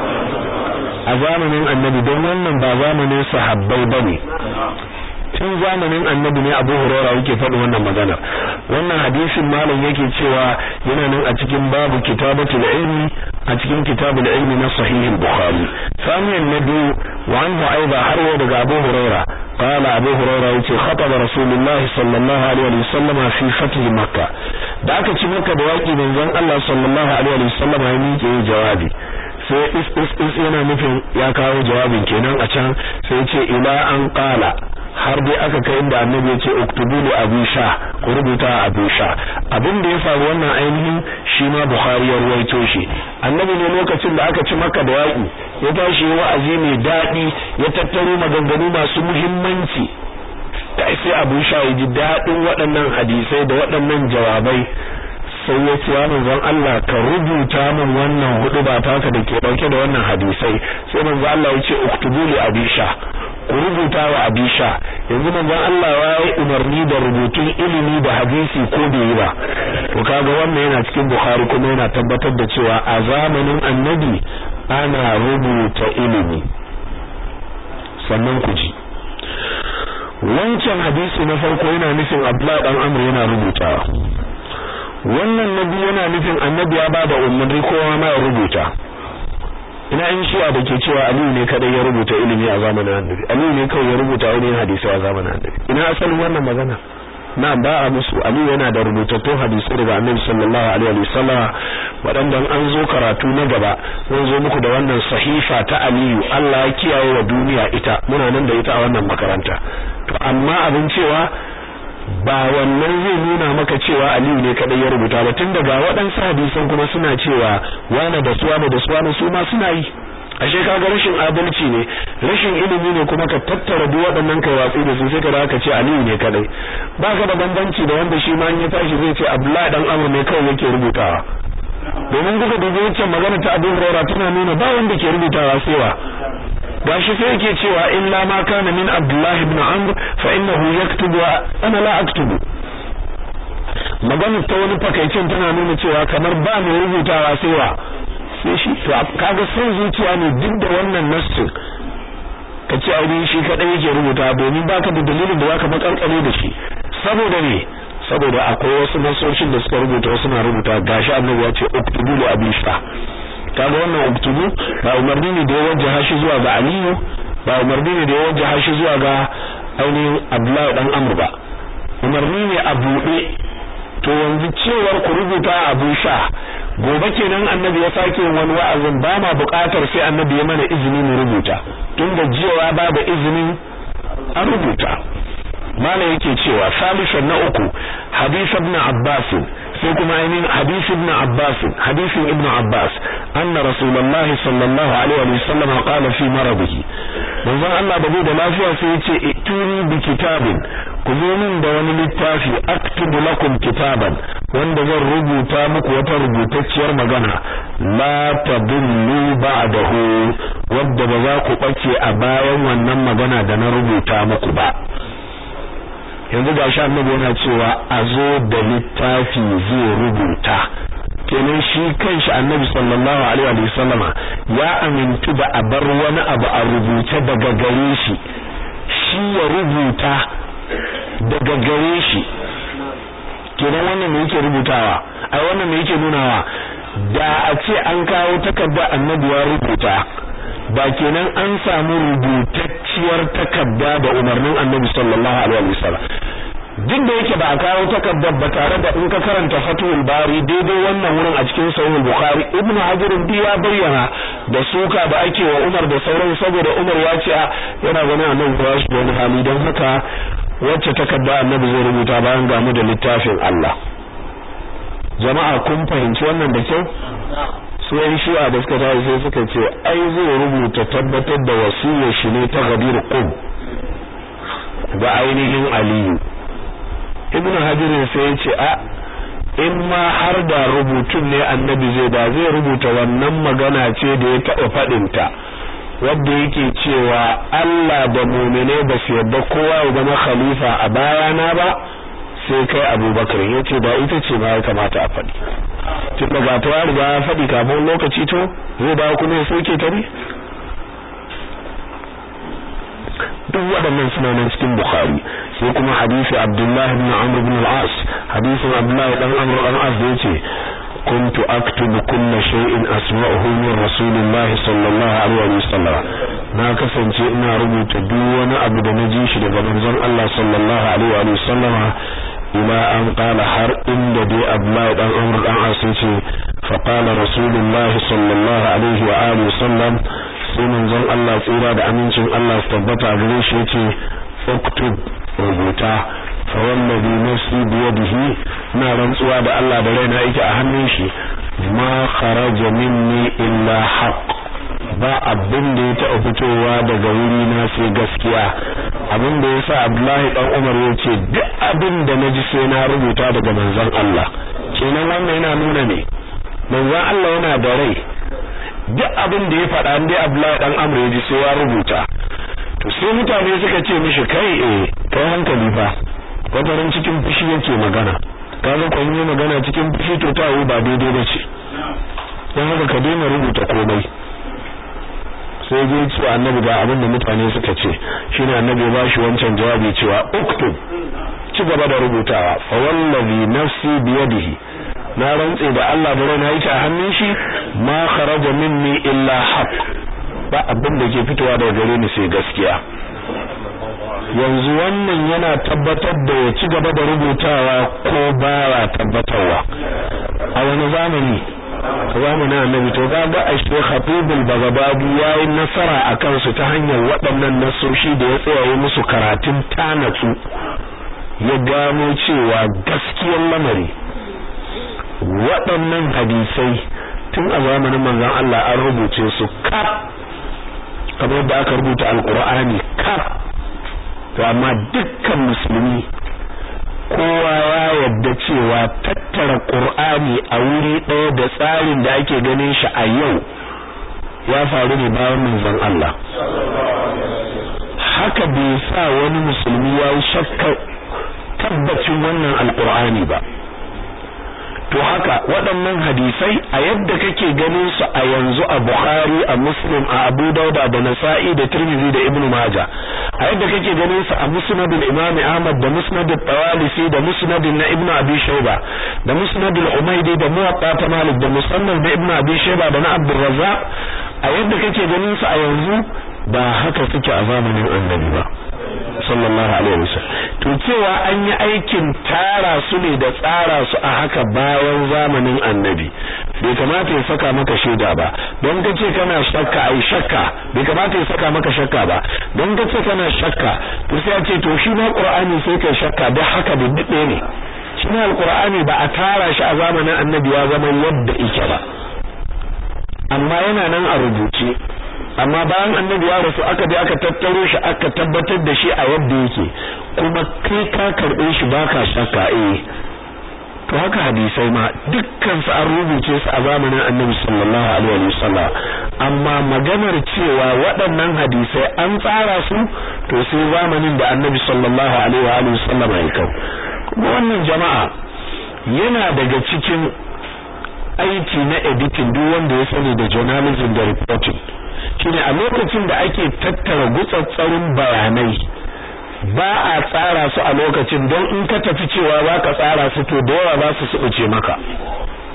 a zamanin annabi don wannan ba zamanin sahabbai bane tun zamanin annabi ne Abu Hurairah yake faɗi wannan magana wannan hadisin malam yake cewa yana nan a cikin babu kitabatul ilmi a cikin kitabul ilmi na sahih al-bukhari samiyan nabi wa anhu aiba har wa daga Abu Hurairah قال أبو هريرة يتي خطب رسول الله صلى الله عليه وسلم في فتح مكة da aka ci maka da waki manzon Allah sallallahu alaihi wasallam ya miƙe jawabi sai is is is yana nufin ya kawo jawabin kenan a can sai ce ila an qala har dai aka kai inda annabi ya ce uktubu li abu sha ku rubuta abu sha abin da ya faru wannan ainihin shi ma bukhari ya ruwaito shi annabi ne lokacin da aka ci maka da waki ya tashi wa'azi mai daɗi ya tattaro maganganu masu muhimmanci da sai abu sha ya ji daɗin waɗannan hadisai da waɗannan jawabai sai ya ce manzon Allah ka rubuta min wannan hudu ba taka da ke dauke da wannan hadisai sai manzon Allah ya ce uktubu li abisha ku rubuta wa abisha yanzu manzon Allah ya yi umarni da rubutun ilimi da hadisi ko bai yi ba to kaga wannan yana cikin Bukhari kuma yana tabbatar da cewa a zamanin Annabi ana rubuta ilimi sannan ku ji wancan hadisi na farko yana nufin Abdullah dan Amr yana rubutawa wannan nabi yana nufin annabi ya bada umarni kowa ma ya rubuta ina in shi'a da ke cewa Aliyu ne kadai ya rubuta ilimi a zamanin annabi Aliyu ne kawai ya rubuta wani hadisi a zamanin annabi ina asalin wannan magana na ba a musu Aliyu yana da rubutattun hadisi daga annabi sallallahu alaihi wa sallam waɗanda an zo karatu na gaba zan zo muku da wannan sahifa ta Aliyu Allah ya kiyaye wa duniya ita muna nan da ita a wannan makaranta to amma abin cewa ba wannan zai nuna maka cewa Aliyu ne kadai ya rubuta ba tun daga waɗansu hadisan kuma suna cewa wani da su wani da su wani su ma suna yi ashe kaga rashin adalci ne rashin ilimi ne kuma ka tattara duk waɗannan kai watsi da su sai ka ka ce Aliyu ne kadai ba ka da bambanci da wanda shi ma in ya tashi zai ce Abdullahi dan Amr ne kawai yake rubutawa domin kuka dubi wancan magana ta Abu Hurairah tana nuna ba wanda ke rubutawa sai wa gashi sai yake cewa illa ma kana min Abdullah ibn Amr fa innahu yaktubu ana la aktubu magana ta wani fakaicin tana nuna cewa kamar ba mai rubutawa sai wa sai shi to kaga son zuciya ne duk da wannan nassin ka ce aure shi kadai yake rubuta domin baka da dalilin da zaka makarkare da shi saboda ne saboda akwai wasu nasoshin da suka rubuta wasu na rubuta gashi annabi ya ce uktubu li abi sha kaga wannan uktubu ba umarni ne da ya wajjaha shi zuwa ga aliyu ba umarni ne da ya wajjaha shi zuwa ga ainihin abdullahi dan amr ba umarni ne a buɗe to yanzu cewar ku rubuta abu sha gobe kenan annabi ya sake wani wa'azin ba ma buƙatar sai annabi ya mana izini mu rubuta tun da jiya ba da izinin an rubuta malam yake cewa salisan na uku hadith ibn abbas sai kuma ainihin hadith ibn abbas hadisin ibn abbas anna rasulullahi sallallahu alaihi wa sallam qala fi maradihi manzon Allah da da lafiya sai yace ituni bi kitabin ku zo min da wani littafi aktubu lakum kitaban wanda zan rubuta muku wata rubutacciyar magana la tadullu ba'dahu wadda ba za ku bace a bayan wannan magana da na rubuta muku ba yanzu ga shi annabi yana cewa a zo da littafi zai rubuta kenan shi kanshi annabi sallallahu alaihi wa sallama ya amintu da a bar wani abu a rubuce daga gare shi shi ya rubuta daga gare shi kenan wannan me yake rubutawa ai wannan me yake nunawa da a ce an kawo takarda annabi ya rubuta ba kenan an samu rubutacciyar takarda da umarnin annabi sallallahu alaihi wasallam duk da yake ba a kawo takardar ba tare da in ka karanta fatul bari daidai wannan wurin a cikin sahih bukhari ibnu hajar bi ya bayyana da suka da ake wa umar da sauran saboda umar ya ce yana ganin annabi ba shi wani hali don haka wacce takarda annabi zai rubuta bayan gamu da littafin Allah jama'a kun fahimci wannan da kyau su yan shi'a da suka tafi sai suka ce ai zai rubuta tabbatar da wasiyar shi ne ta gadir qum ga ainihin aliyu ibnu hajar sai ya ce a in ma har da rubutun ne annabi zai da zai rubuta wannan magana ce da ya taɓa faɗinta wadda yake cewa Allah da mu'mine ba su yarda kowa ya zama khalifa a bayana ba sai kai abubakar ya ce da ita ce ma ya kamata a faɗi tun daga ta ya riga ya faɗi kafin lokaci to zai dawo kuma ya soke ta ne duk waɗannan suna nan cikin bukhari sai kuma hadisi abdullah ibn amr ibn al-as hadisin abdullah dan amr dan as da yace كنت أكتب كل شيء أسمعه من رسول الله صلى الله عليه وسلم na kasance ina rubuta duk wani abu da na ji shi daga manzon Allah sallallahu alaihi wa sallama ila an qala har inda dai Abdullahi dan Amr dan As ce fa qala Rasulullah sallallahu alaihi wa alihi sallam sai manzon Allah tsira da amincin Allah su tabbata gare shi yace uktub rubuta fa wallazi nafsi bi yadihi na rantsuwa da Allah da raina yake a hannun shi ma kharaja minni illa haqq ba abin da ya taɓa fitowa daga wuri na sai gaskiya abin da yasa Abdullahi dan Umar ya ce duk abin da naji sai na rubuta daga manzon Allah kenan wannan yana nuna ne manzon Allah yana da rai duk abin da ya faɗa dai Abdullahi dan Amr ya ji sai ya rubuta to sai mutane suka ce mishi kai eh kai hankali fa wataran cikin fushi yake magana kaga kun yi magana cikin fushi to ta ba daidai ba ce dan haka ka daina rubuta komai sai dai ce annabi ga abin da mutane suka ce shine annabi ya bashi wancan jawabi cewa uktub ci gaba da rubutawa fa wallazi nafsi biyadihi na rantse da Allah da raina yake a hannun shi ma kharaja minni illa haqq ba abin da ke fitowa daga gare ni sai gaskiya yanzu wannan yana tabbatar da ya ci gaba da rubutawa ko baya tabbatarwa a wani zamani zamanin annabi to kaga a shi khatibul bagabadi yayi nasara akan su ta hanyar waɗannan nasoshi da ya tsaye musu karatun tanatsu ya gano cewa gaskiyar lamari waɗannan hadisai tun a zamanin manzon Allah an rubuce su kaf kamar da aka rubuta alqur'ani kaf to amma dukkan musulmi kowa ya yarda cewa tattara qur'ani a wuri ɗaya da tsarin da ake ganin shi a yau ya faru ne bayan manzon Allah haka bai sa wani musulmi ya yi shakka tabbacin wannan alqur'ani ba to haka waɗannan hadisai a yadda kake ganin su a yanzu a Bukhari a Muslim a Abu Dauda da Nasa'i da Tirmidhi da Ibn Majah a yadda kake ganin su a Musnad al-Imam Ahmad da Musnad al-Tawalisi da Musnad na Ibn Abi Shayba da Musnad al-Umaydi da Muwatta ta Malik da Musannad da Ibn Abi Shayba da na Abdul Razzaq a yadda kake ganin su a yanzu ba haka suke a zamanin Annabi ba sallallahu alaihi wasallam to cewa an yi aikin tara su ne da tsara su a haka bayan zamanin annabi bai kamata ya saka maka shaida ba don ka ce kana shakka ai shakka bai kamata ya saka maka shakka ba don ka ce kana shakka to sai a ce to shi ma qur'ani sai kai shakka da haka dindinde ne shi ne alqur'ani ba a tara shi a zamanin annabi ya zama yadda yake ba amma yana nan a rubuce amma bayan annabi ya rasu aka je aka tattaro shi aka tabbatar da shi a yadda yake kuma kai ka karbe shi baka shakka eh to haka hadisai ma dukkan su an rubuce su a zamanin annabi sallallahu alaihi wasallam amma maganar cewa waɗannan hadisai an tsara su to sai zamanin da annabi sallallahu alaihi wasallam ya kau kuma wannan jama'a yana daga cikin aiki na editing duk wanda ya sani da journalism da reporting shine a lokacin da ake tattara gutsatsarin bayanai ba a tsara su a lokacin don in ka tafi cewa za ka tsara su to da yawa za su suɓuce maka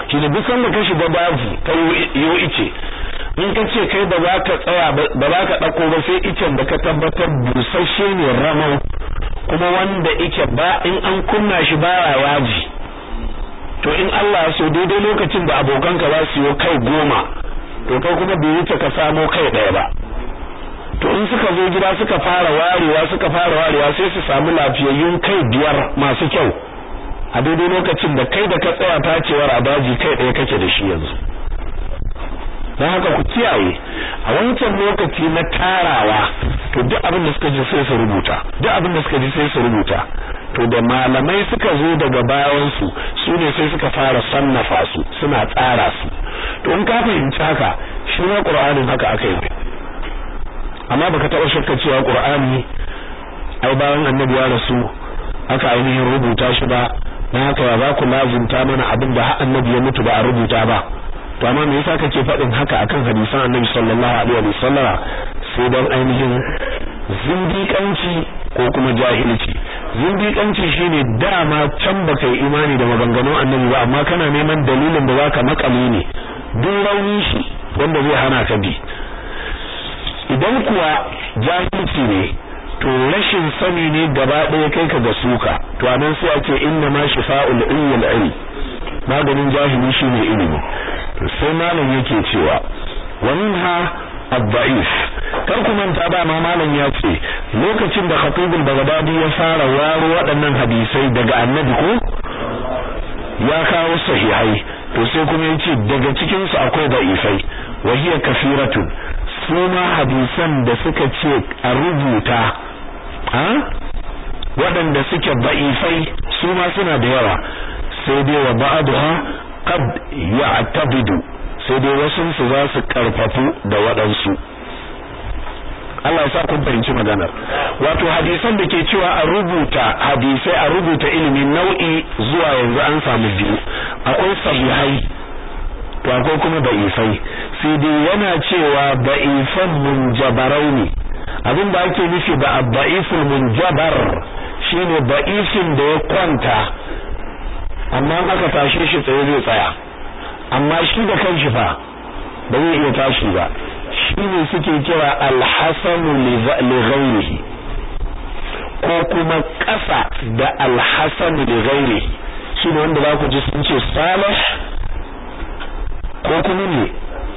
shi ne duk sanda ka shiga daji ka yo ice in ka ce kai ba za ka tsaya ba za ka ɗauko ba sai icen da ka tabbatar busasshe ne ramau kuma wanda ike ba in an kunna shi baya yaji to in Allah ya so daidai lokacin da abokanka za su yi kai goma to kai kuma bai wuce ka samo kai ɗaya ba to in suka zo gida suka fara warewa suka fara warewa sai su samu lafiyayyun kai biyar masu kyau a daidai lokacin da kai da ka tsaya tacewar a daji kai ɗaya kake da shi yanzu don haka ku kiyaye a wancan lokaci na tarawa to duk abin da suka ji sai su rubuta duk abin da suka ji sai su rubuta to da malamai suka zo daga bayan su su ne sai suka fara sannafa su suna tsara su to in ka fahimci haka shi ma qur'anin haka aka yi amma baka taba shakka cewa qur'ani ai bayan annabi ya rasu aka ainihin rubuta shi ba dan haka ya za ku lazimta mana abin da annabi ya mutu ba a rubuta ba to amma me yasa kake faɗin haka akan hadisan annabi sallallahu alaihi wa sallama sai dan ainihin zindiƙanci ko kuma jahilci zindiƙanci shine dama can baka yi imani da maganganun annabi ba amma kana neman dalilin da zaka makale ne duk rauni shi wanda zai hana ka bi idan kuwa jahilci ne to rashin sani ne gaba ɗaya kai ka ga suka to anan sai ake inna ma shifa'ul ilmi ilm maganin jahili shine ilimi to sai malam yake cewa wanha ad-da'if kar ku manta ba ma malam ya ce lokacin da khatibul bagdadi ya fara waro waɗannan hadisai daga annabi ko ya kawo sahihai to sai kuma yace daga cikin su akwai da'ifai wa hiya kafiratun su ma hadisan da suka ce a rubuta ha waɗanda suke da'ifai su ma suna da yawa sai dai wa ba'daha qad ya'tabidu sai dai wasu su za su karfafu da waɗansu Allah ya sa kun fahimci maganar wato hadisan da ke cewa a rubuta hadisai a rubuta ilimi nau'i zuwa yanzu an samu biyu akwai sahihai to akwai kuma da'ifai sai dai yana cewa da'ifan munjabarai ne abin da ake nufi da adda'iful munjabar shine da'ifin da ya kwanta amma aka tashe shi tsaye zai tsaya amma shi da kanshi fa ba zai iya tashi ba shi ne suke kira alhassanu li ghairihi ko kuma ƙasa da alhassanu li ghairihi shi ne wanda za ku ji sun ce salih ko kuma ne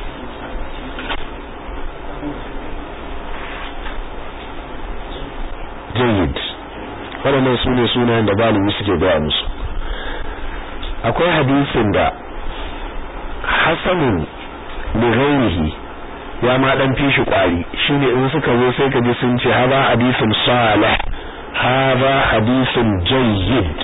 jayyid waɗannan su ne sunayen da galibi suke gaya musu akwai hadisin da hasanun li ghairihi ya ma dan fishi kwari shine in suka zo sai ka ji sun ce haba hadisun salih haba hadisun jayyid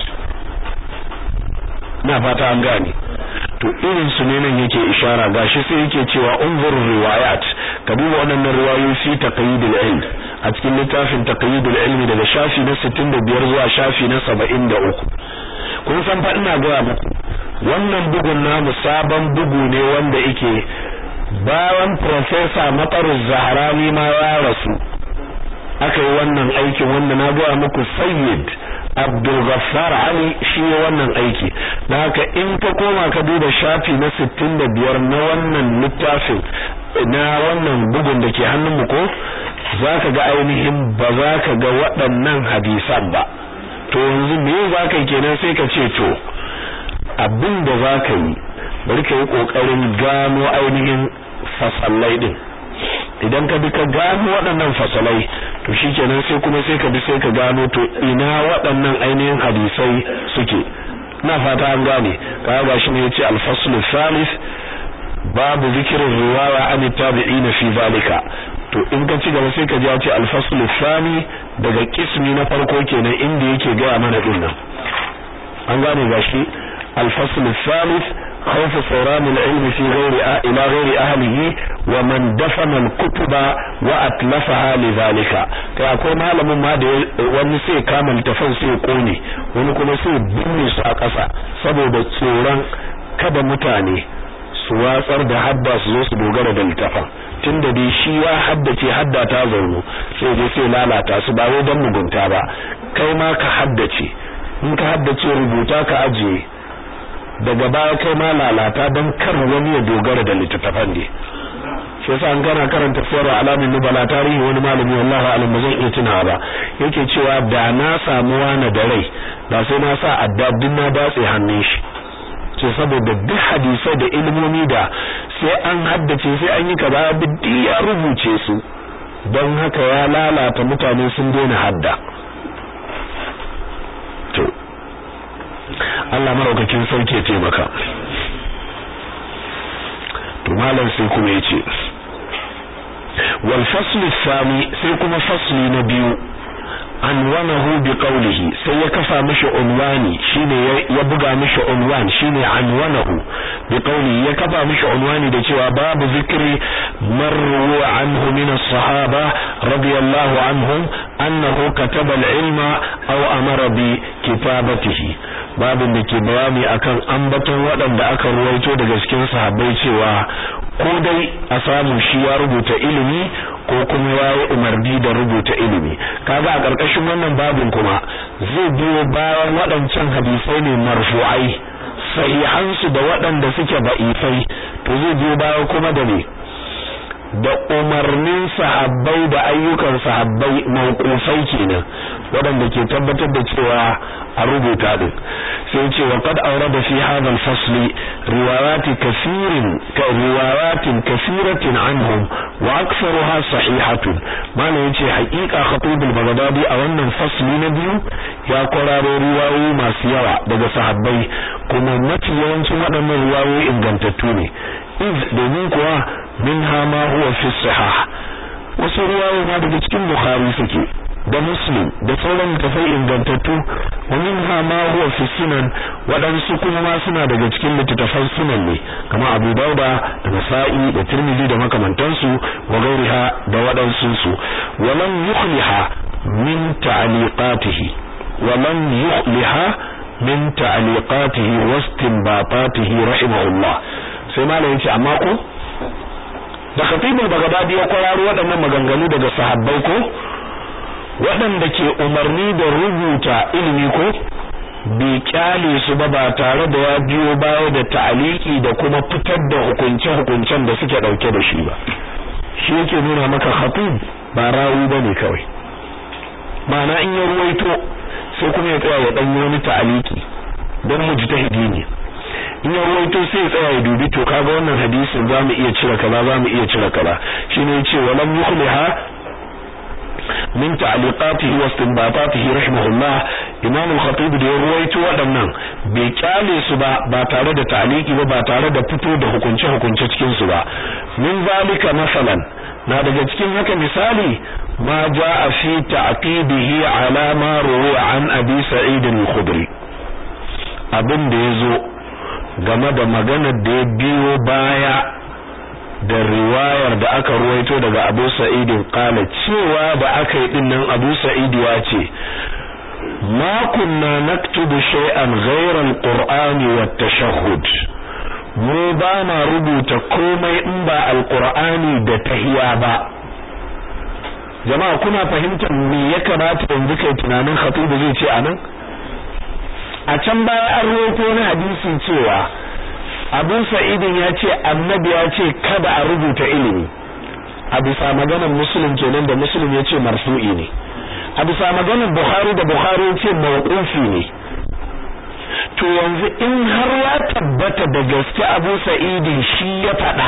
na fata an gane to irin su ne nan yake ishara gashi sai yake cewa unzur riwayat ka duba wannan riwayoyi fi taqyidul ilm a cikin littafin taqyidul ilmi daga shafi na 65 zuwa shafi na 73 kun san fa ina ga muku wannan bugun namu sabon bugu ne wanda yake bayan professor Matar Zahrani ma ya rasu aka yi wannan aikin wanda na ga muku Sayyid Abdul Ghaffar Ali shi ne wannan aiki dan haka in ka koma ka duba shafi na 65 na wannan littafin na wannan bugun da ke hannun mu ko zaka ga ainihin ba za ka ga waɗannan hadisan ba to yanzu me za ka yi kenan sai ka ce to abin da za ka yi bari ka yi ƙoƙarin gano ainihin fasalai din idan ka bi ka gano waɗannan fasalai to shikenan sai kuma sai ka bi sai ka gano to ina waɗannan ainihin hadisai suke ina fata an gane kaga gashi ne yace al-fasl thalith babu zikirin riwaya an tabi'ina fi zalika to in ka ci gaba sai ka ji ya ce al-fasl thani daga kismi na farko kenan inda yake ga mana din nan an gane gashi al-fasl thalith خوف صوران العلم في غير إلى غير أهله ومن دفن الكتب وأتلفها لذلك kai akwai malamin ma da wani sai kama littafin sai kone wani kuma sai binne su a ƙasa saboda tsoron kada mutane su watsar da hadda su zo su dogara da littafin tunda dai shi ya haddace hadda ta zaunu sai dai sai lalata su ba wai don mugunta ba kai ma ka haddace in ka haddace rubuta ka ajiye daga baya kai ma lalata don kar wani ya dogara da littattafan ne shi yasa an gana karanta sayar alamin nubala tarihi wani malami wallahi alim ba zan iya tunawa ba yake cewa da na samu wani da rai da sai na sa adda duk na datse hannun shi ce saboda duk hadisai da ilmomi da sai an haddace sai an yi kaza biddi ya rubuce su don haka ya lalata mutane sun daina hadda to Allah maraukakin sauke taimaka to malam sai kuma yace wal fasl thani sai kuma fasli na biyu anwanahu bi qawlihi sai ya kafa mishi unwani shine ya buga mishi unwan shine anwanahu bi qawlihi ya kafa mishi unwani da cewa babu zikri marru anhu min as-sahaba radiyallahu anhum annahu kataba al-ilma aw amara bi kitabatihi babin da ke bayani akan ambaton waɗanda aka ruwaito daga cikin sahabbai cewa ko dai a samu shi ya rubuta ilimi ko kuma ya yi umarni da rubuta ilimi kaga a ƙarƙashin wannan babin kuma zai biyo bayan waɗancan hadisai ne marfu'ai sahihansu da waɗanda suke ba'ifai to zai biyo baya kuma da ne da umarnin sahabbai da ayyukan sahabbai mawqufai kenan waɗanda ke tabbatar da cewa a rubuta din sai ce wa qad awrada fi hadha al-fasl riwayat kathirin ka riwayatin kathiratin anhum wa aktharuha sahihatun mana yace haƙiƙa khatib al-baghdadi a wannan fasli na biyu ya kwararo riwayoyi masu yawa daga sahabbai kuma mafi yawancin waɗannan riwayoyi ingantattu ne iz domin kuwa minha ma huwa fi sahih wasu riwayoyi ma daga cikin bukhari suke da muslim da sauran tafai ingantattu wa minha ma huwa fi sunan waɗansu kuma ma suna daga cikin littattafan sunan ne kamar abu dauda da nasa'i da tirmidhi da makamantansu wa gairiha da waɗansu su wa lam yukhliha min ta'liqatihi wa lam yukhliha min ta'liqatihi wa istinbatatihi rahimahullah sai malam yace amma ko da khatibul bagdadi ya kwararo waɗannan maganganu daga sahabbai ko waɗanda ke umarni da rubuta ilimi ko bai kyale su ba ba tare da ya biyo baya da ta'aliki da kuma fitar da hukunce-hukuncen da suke ɗauke da shi ba shi yake nuna maka khatib ba rawi ba ne kawai ma'ana in ya ruwaito sai kuma ya tsaya ya ɗanyi wani ta'aliki don mujtahidi ne in ya ruwaito sai ya tsaya ya dubi to kaga wannan hadisin zamu iya cire kaza zamu iya cire kaza shine yace walam yukhliha min ta'liqatihi wa istinbatatihi rahimahullah imam al-khatib da ya ruwaito waɗannan bai kyale su ba ba tare da ta'liqi ba ba tare da fito da hukunce hukunce cikin su ba min zalika masalan na daga cikin haka misali ma jaa fi ta'qibihi ala ma ruwa an abi sa'id al-khudri abin da yazo game da maganar da ya biyo baya da riwayar da aka ruwaito daga Abu Sa'id qala cewa da aka yi dinnan Abu Sa'id ya ce ma kunna naktubu shay'an ghayra al-Qur'ani wa tashahhud mu ba ma rubuta komai in ba al-Qur'ani da tahiya ba jama'a kuna fahimtar me ya kamata yanzu kai tunanin khatibu zai ce anan a can baya an roƙo na hadisi cewa Abu Sa'idin ya ce annabi ya ce kada a rubuta ilimi a bisa maganar Muslim kenan da Muslim ya ce marfu'i ne a bisa maganar Bukhari da Bukhari ya ce mawqufi ne to yanzu in har ya tabbata da gaske Abu Sa'idin shi ya faɗa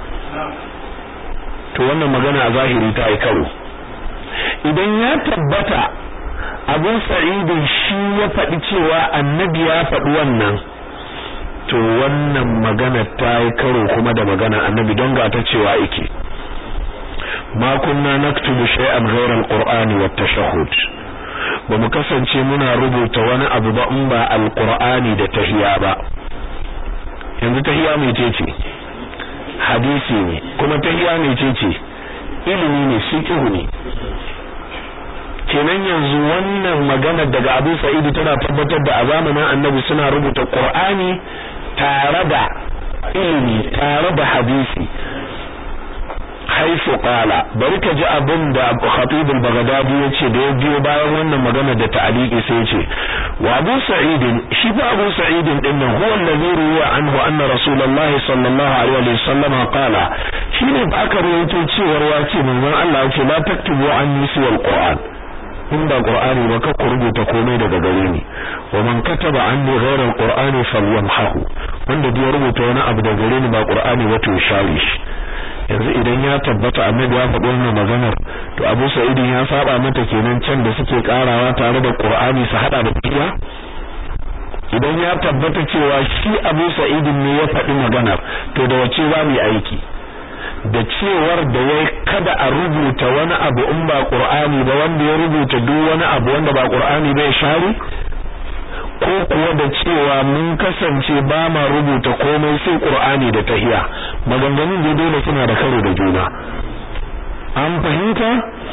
to wannan magana a zahiri ta yi karo idan ya tabbata abu sa'idin shi ya faɗi cewa annabi ya faɗi wannan to wannan magana ta yi karo kuma da magana annabi don ga ta cewa yake ma kunna naktubu shay'an ghayra al-qur'ani wat tashahhud ba mu kasance muna rubuta wani abu ba in ba al-qur'ani da tahiya ba yanzu tahiya mai ce hadisi ne kuma tahiya mai ce ilimi ne fiqh ne kenan yanzu wannan magana daga Abu Sa'id tana tabbatar da a zamanin Annabi suna rubuta Qur'ani tare da ilimi tare da hadisi har haythu qala bari ka ji abin da Khatib al-Baghdadi yace da ya biyo bayan wannan magana da ta'liqi sai yace wa Abu Sa'id shi fa Abu Sa'id din nan huwa alladhi ruwa anhu anna Rasulullahi sallallahu alaihi wa sallam qala shine ba aka rawaito cewar wace manzon Allah yace la taktubu anni siwal Qur'an in ba Qur'ani ba ka rubuta komai daga gare ni wa man kataba anni ghayra al-Qur'ani falyamhahu wanda ya rubuta wani abu daga gare ni ba Qur'ani ba to share shi yanzu idan ya tabbata annabi ya faɗi wannan maganar to Abu Sa'id ya saba mata kenan can da suke karawa tare da Qur'ani su hada da fiya idan ya tabbata cewa shi Abu Sa'id ne ya faɗi maganar to da wace za mu yi aiki da cewar da wai kada a rubuta wani abu in ba Qur'ani ba wanda ya rubuta duk wani abu wanda ba Qur'ani bai share ko kuwa da cewa mun kasance ba ma rubuta komai sai Qur'ani da tahiya maganganun da dole suna da karo da juna an fahimta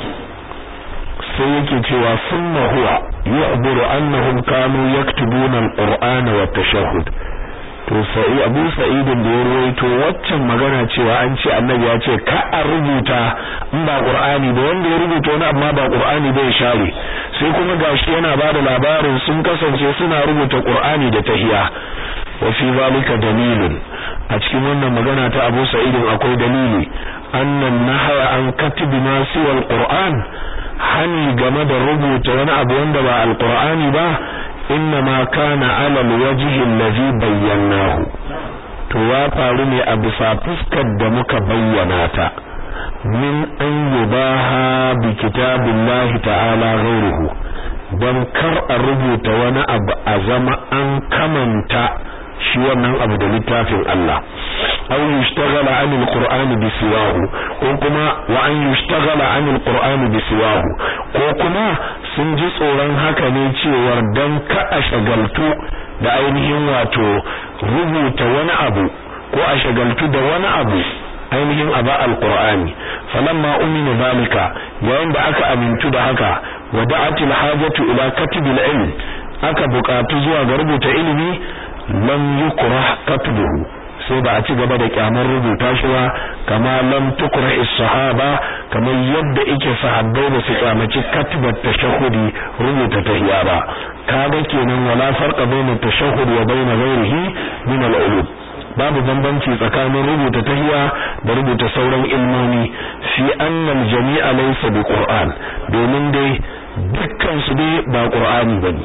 sai yake cewa sunna huwa yu'buru annahum kanu yaktubuna al-Qur'ana wa tashahhud to sai Abu Sa'id da ya ruwaito waccan magana cewa an ce Annabi ya ce ka a rubuta in ba Qur'ani ba wanda ya rubuta wani amma ba Qur'ani bai share sai kuma gashi yana bada labarin sun kasance suna rubuta Qur'ani da tahiya wa fi zalika dalilun a cikin wannan magana ta Abu Sa'id akwai dalili annan nahaya an katibi ma siwa al-Qur'an hani game da rubuta wani abu wanda ba al-Qur'ani ba innama kana ala alwajhi allazi bayyanahu to ya faru ne a bisa fuskar da muka bayyana ta min an yubaha bi kitabillahi ta'ala ghayruhu dan kar a rubuta wani abu a zama an kamanta shi wannan abu da littafin Allah aw yushtaghala 'an al-qur'ani bi siwahu ko kuma wa an yushtaghala 'an al-qur'ani bi siwahu ko kuma sun ji tsoron haka ne cewar dan ka a shagaltu da ainihin wato rubuta wani abu ko a shagaltu da wani abu ainihin aba al-qur'ani falamma umina zalika yayin da aka amintu da haka wada'atil hajatu ila katibil ilm aka buƙatu zuwa ga rubuta ilimi lam yukrah katbuhu sai ba a ci gaba da kyamar rubuta shi ba kama lam tukrah as-sahaba kamar yadda yake sahabbai da su kyamaci katbat tashahhudi rubuta tahiyya ba kaga kenan wala farqa bayna tashahhud wa bayna ghayrihi min al-ulum babu bambanci tsakanin rubuta tahiyya da rubuta sauran ilmomi fi anna al-jami'a laysa bi qur'an domin dai dukkan su dai ba qur'ani bane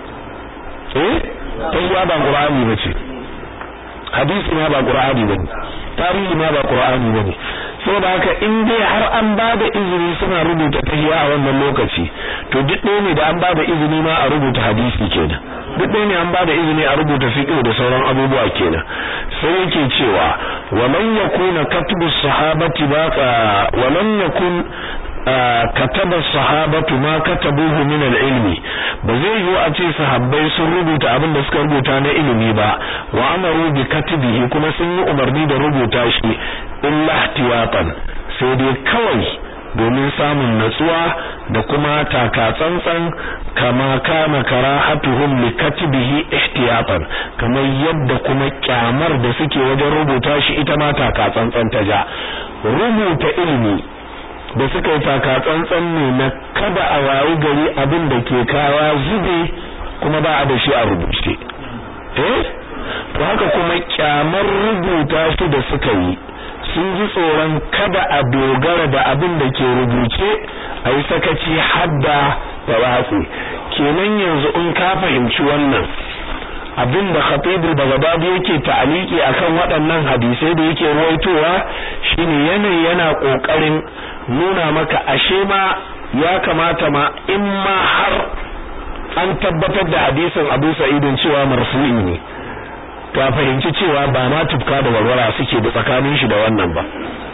eh tahiyya ba qur'ani bace hadisi ma ba qur'ani bane tarihi ma ba qur'ani bane saboda haka in dai har an bada izini suna rubuta tahiyya a wannan lokaci to duk ɗaya ne da an bada izini ma a rubuta hadisi kenan duk ɗaya ne an bada izini a rubuta fiqh da sauran abubuwa kenan sai yake cewa wa man yakuna katbu sahabati baqa wa lam yakun kataba sahabatu ma katabuhu min al-ilmi ba zai yi a ce sahabbai sun rubuta abin da suka rubuta na ilimi ba wa amaru bi katibihi kuma sun yi umarni da rubuta shi illa ihtiyatan sai dai kawai domin samun natsuwa da kuma taka tsantsan kama kana karahatuhum li katibihi ihtiyatan kamar yadda kuma kyamar da suke wajen rubuta shi ita ma taka tsantsan ta ja rubuta ilimi da suka yi taka tsantsan ne na kada a wayi gari abin da ke kawa zube kuma ba a da shi a rubuce eh to haka kuma kyamar rubuta shi da suka yi sun ji tsoron kada a dogara da abin da ke rubuce a yi sakaci hadda da watsi kenan yanzu in ka fahimci wannan abin da khatibul bagdadi yake ta'aliki akan waɗannan hadisai da yake ruwaitowa shine yanayi yana kokarin nuna maka ashe ma ya kamata ma in ma har an tabbatar da hadisin Abu Sa'idin cewa marfu'i ne ka fahimci cewa ba ma tufka da warwara suke da tsakanin shi da wannan ba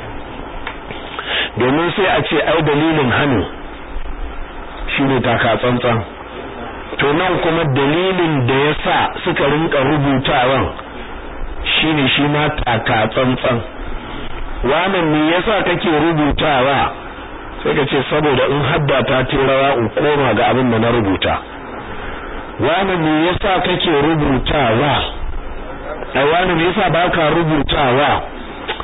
domin sai a ce ai dalilin hannu shine taka tsantsan to nan kuma dalilin da yasa suka rinka rubutawan shine shi ma taka tsantsan wannan me yasa kake rubutawa sai ka ce saboda in hadda ta tirawa in koma ga abin da na rubuta wannan me yasa kake rubutawa ai wani me yasa baka rubutawa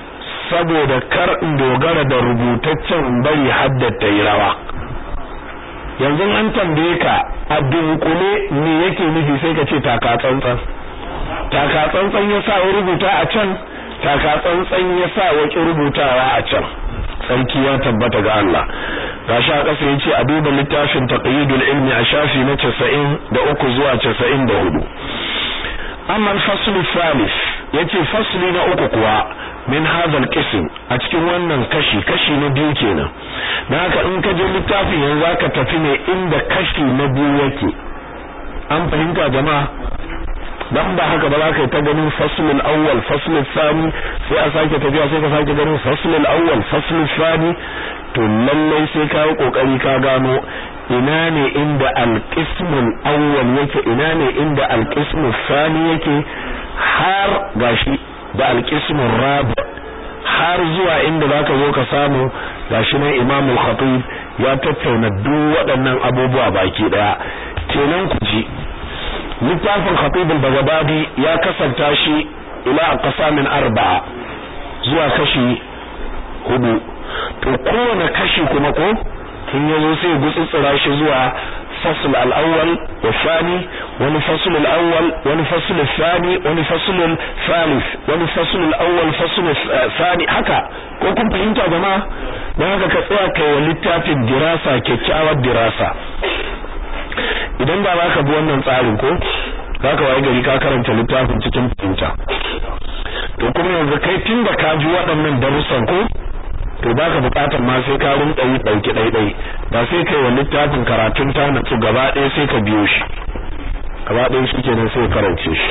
saboda kar in dogara da rubutaccen bari haddata yi rawa yanzu an tambaye ka a dunkule me yake nufi sai ka ce taka tsantsan taka tsantsan ya sa ya rubuta a can taka tsantsan ya sa ya rubutawa a can sarki ya tabbata ga Allah gashi a ƙasa yace a duba littafin taqyidul ilmi a shafi na 93 zuwa 94 amma al-fasl al-thalith yace fasli na uku kuwa min hadha al-qism a cikin wannan kashi kashi na biyu kenan dan haka in ka je littafin yanzu zaka tafi ne inda kashi na biyu yake an fahimta jama'a dan ba haka ba za ka yi ta ganin faslul awwal faslul thani sai a sake tafiya sai ka sake ganin faslul awwal faslul thani to lallai sai ka yi kokari ka gano ina ne inda alqismul awwal yake ina ne inda alqismul thani yake har gashi da alqismul rabi har zuwa inda zaka zo ka samu gashi nan Imam al-Khatib ya tattauna duk waɗannan abubuwa baki daya kenan ku ji littafin khatib al-baghdadi ya kasanta shi ila aqsamin arba'a zuwa kashi hudu to kowane kashi kuma ko in yazo sai gutsutsura shi zuwa fasl al-awwal wa thani wani fasl al-awwal wani fasl al-thani wani fasl al-thalith wani fasl al-awwal fasl al-thani haka ko kun fahimta jama'a dan haka ka tsaya kai wa littafin dirasa kyakkyawar dirasa idan ba za ka bi wannan tsarin ko za ka waye gari ka karanta littafin cikin fahimta to kuma yanzu kai tun da ka ji waɗannan darussan ko to ba ka buƙatar ma sai ka rinƙa yi ɗauki ɗaiɗai ba sai kai wa littafin karatun ta natsu gaba ɗaya sai ka biyo shi gaba ɗaya shi kenan sai karance shi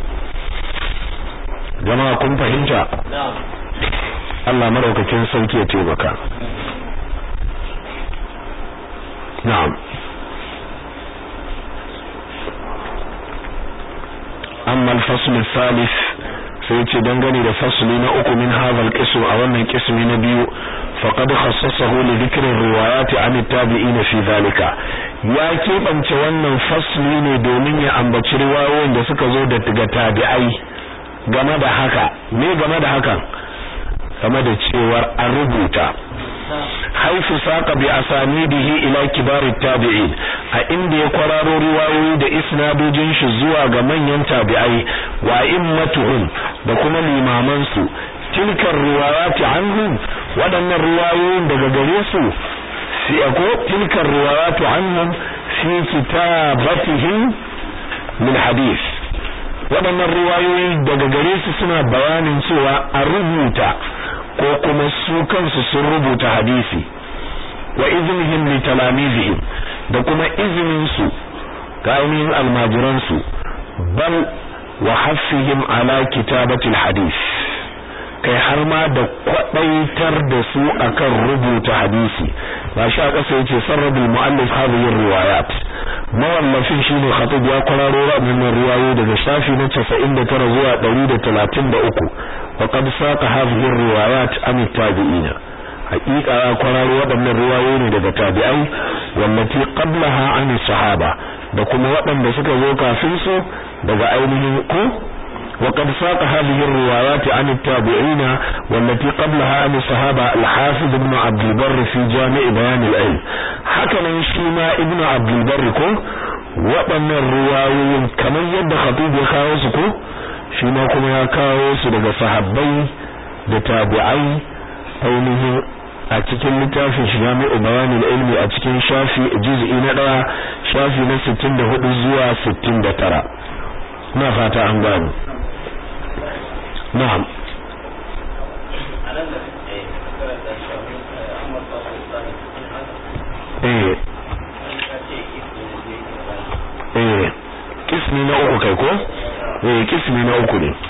jama'a kun fahimta Allah maraukakin sauki ya taimaka na'am amma al-fasl al-thalith sai ce dangane da fasli na uku min hadha al-qism a wannan qismi na biyu faqad khassasahu li dhikri riwayat an at-tabi'in fi dhalika ya keɓance wannan fasli ne domin ya ambaci riwayoyin da suka zo daga tabi'ai game da haka me game da hakan game da cewar an rubuta haifu saka bi asanidihi ila kibarit tabi'in a inda ya kwararo riwayoyi da isnadojin shi zuwa ga manyan tabi'ai wa immatuhum da kuma limaman su tilkar riwayati anhum wadannan riwayoyin daga gare su fi ko tilkar riwayatu anhum fi kitabatihim min hadith wadannan riwayoyi daga gare su suna bayanin cewa a rubuta ko kuma su kansu sun rubuta hadisi wa iznihim li talamizihim da kuma izinin su ga ainihin almajiran su bal wa haffihim ala kitabatil hadis kai har ma da kwadaitar da su akan rubuta hadisi ba shi a ƙasa yace sarrabul muallif hadhihi riwayat mawallafin shine khatib ya kwararo waɗannan riwayoyi daga shafi na 99 zuwa 133 wa qad saqa hadhihi riwayat an tabi'in haqiqa ya kwararo waɗannan riwayoyi ne daga tabi'ai wallati qablaha an sahaba da kuma waɗanda suka zo kafin su daga ainihin ku وقد ساق هذه الروايات عن التابعين والتي قبلها عن الصحابة الحافظ ابن عبد البر في جامع بيان العلم حكما شيما ابن عبد البر كو وأن الروايين كما يد خطيب يكاوسكو شيما كما يكاوس لغا صحابي لتابعي ainihin a cikin littafin jami'u bayanin ilmi a cikin shafi juz'i na daya shafi na 64 zuwa 69 na fata an gano na'am eh eh kismi na uku kai ko eh kismi na uku ne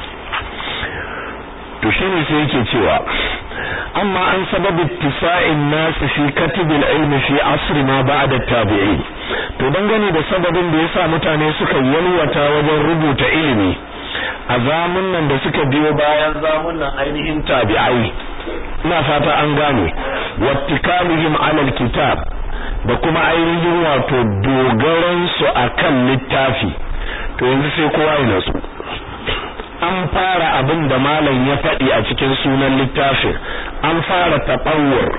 to shine sai yake cewa amma an sababu ittisa'in nas fi katib al-ilm fi asr ma ba'da tabi'in to dangane da sababin da yasa mutane suka yalwata wajen rubuta ilimi a zamunan da suka biyo bayan zamunan ainihin tabi'ai ina fata an gane wattikalihim alal kitab da kuma ainihin wato dogaran su akan littafi to yanzu sai kowa ya nasu an fara abin da malam ya faɗi a cikin sunan littafin an fara taɓawar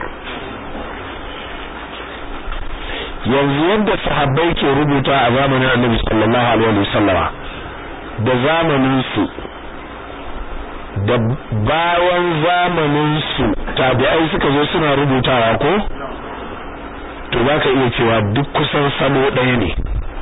yanzu yadda sahabbai ke rubuta a zamanin annabi sallallahu alaihi wasallama da zamanin su da bayan zamanin su tabi'ai suka zo suna rubutawa ko to zaka iya cewa duk kusan salo ɗaya ne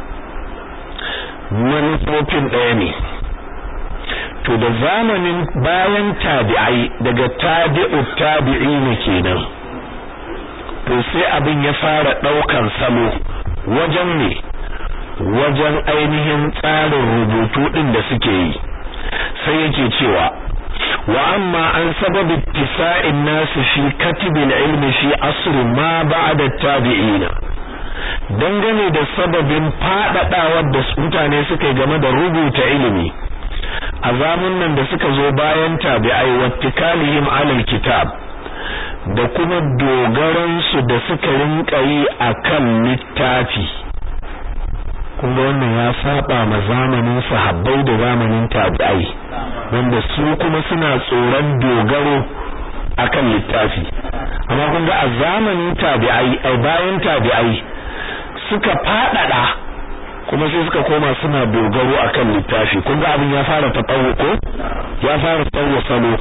manufofin ɗaya ne to da zamanin bayan tabi'ai daga tabi'u tabi'ina kenan to sai abin ya fara daukan salo wajen ne wajen ainihin tsarin rubutu din da suke yi sai yake cewa wa amma an sababi ittisa'in nas fi katibil ilmi fi asr ma ba'da tabi'ina dangane da sababin fadadawar da mutane suka yi game da rubuta ilimi a nan da suka zo bayan tabi'ai wattikalihim alal kitab da kuma dogaransu da suka rinka yi akan littafi kuma wannan ya saba ma zamanin sahabbai da zamanin tabi'ai wanda su kuma suna tsoron dogaro akan littafi amma kun ga a zamanin tabi'ai ai bayan tabi'ai suka fadada kuma sai suka koma suna dogaro akan littafi kun ga abin ya fara tabawu ko ya fara tsawo salo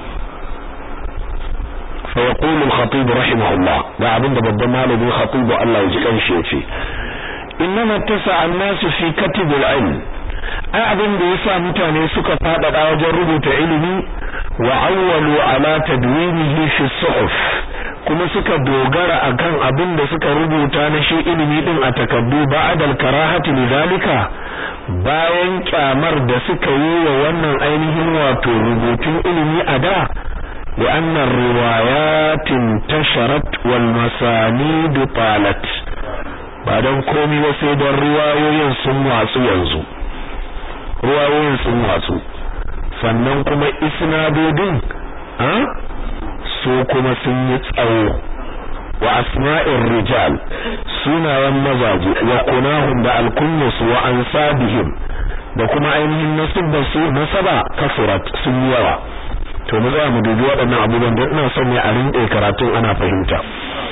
fa yaqulu al-khatib rahimahullah ga abin da babban malamin khatib Allah ya ji kanshi yace innama tasa an-nas fi katib al-ilm ai abin da yasa mutane suka fadada wajen rubuta ilimi wa awwalu ala tadwinihi fi suhuf kuma suka dogara akan abin da suka rubuta na shi ilimi din a takaddu ba'da al-karahati lidhalika bayan kyamar da suka yi wa wannan ainihin wato rubutun ilimi a da لأن الروايات انتشرت والمسانيد طالت بعدن komai ba sai don riwayoyin sun watsu yanzu riwayoyin sun watsu sannan kuma isnadodin su kuma sun yi tsawo wa asma'ir rijal sunayen mazaje wa kunahum da alkunyus wa ansabihim da kuma ainihin nasibbar su nasaba kasurat sun yi yawa to mu tsaya mu dubi waɗannan abubuwan don ina son ne a rinƙe karatun ana fahimta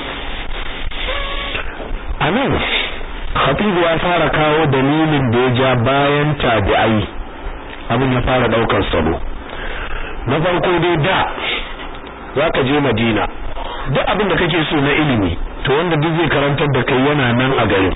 anan khatibu ya fara kawo dalilin da ya ja bayan tabi'ai abin ya fara daukar salo na farko dai da zaka je Madina duk abin da kake so na ilimi to wanda duk zai karantar da kai yana nan a garin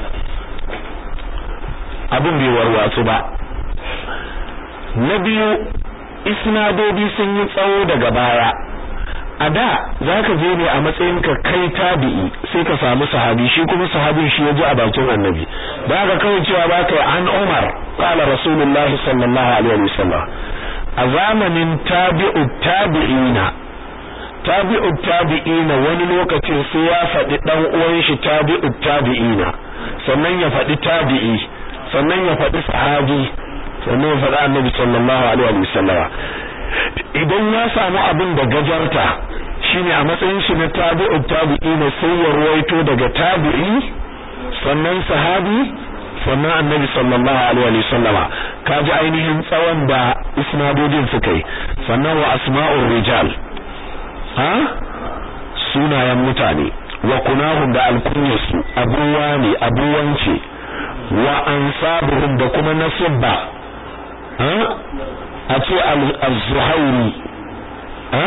abin bai warwatsu ba na biyu isnadodi sun yi tsawo daga baya a da zaka je ne a matsayin ka kai tabi'i sai ka samu sahabi shi kuma sahabin shi ya ji a bakin annabi da ka kawai cewa ba kai an Umar qala Rasulullah sallallahu alaihi wasallam a zamanin tabi'u tabi'ina tabi'u tabi'ina wani lokacin sai ya faɗi dan uwan shi tabi'u tabi'ina sannan ya faɗi tabi'i sannan ya faɗi sahabi sannan ya faɗi annabi sallallahu alaihi wasallam idan ya samu abin da gajarta shine a matsayin shi na tabi'u tabi'ina sai ya ruwaito daga tabi'i sannan sahabi sannan annabi sallallahu alaihi wa sallama kaji ainihin tsawon da isnadodin suka yi sannan wa asma'ur rijal ha sunayen mutane wa kunahum da alkunyarsu abuwa ne abuwance wa ansabuhum da kuma nasibba ha a ce az-zuhairi ha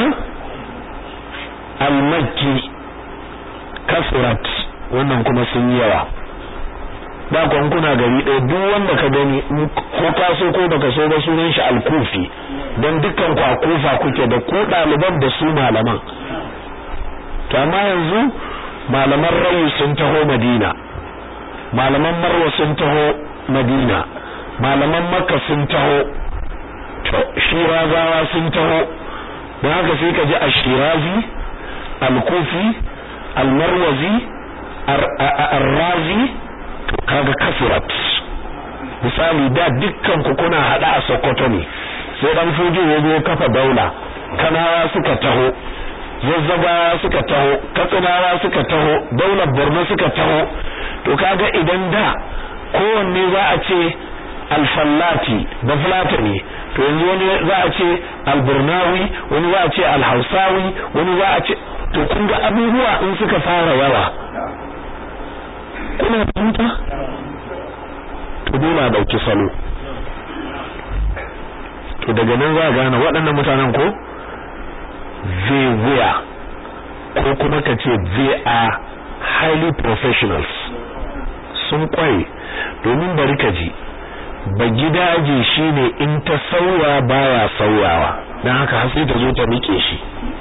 al-makki kasurat wannan kuma sun yi yawa ba kwan kuna gari ɗaya duk wanda ka gani ko ka so ko baka so ba sunan shi al-kufi dan dukkan ku a kufa kuke da ku ɗaliban da su malaman to amma yanzu malaman rayu sun taho madina malaman marwa sun taho madina malaman makka sun taho to shirazawa sun taho don haka sai ka ji ashirazi al-kufi al-marwazi ar-razi kaga kasurat misali da dukkan ku kuna hada a Sokoto ne sai dan fuji ya zo kafa daula kanawa suka taho zazzagawa suka taho katsinawa suka taho daular Borno suka taho to kaga idan da kowanne za a ce alfallati da fulatani to yanzu wani za a ce alburnawi wani za a ce alhausawi wani za a ce to kun ga abubuwa in suka fara yawa kuna fahimta to dole a dauki salo to daga nan za a gane waɗannan mutanen ko they were ko kuma ka ce they are highly professionals sun kware domin bari ka ji ba gidaje shine in ta sauya baya sauyawa dan haka har sai ta zo ta rike shi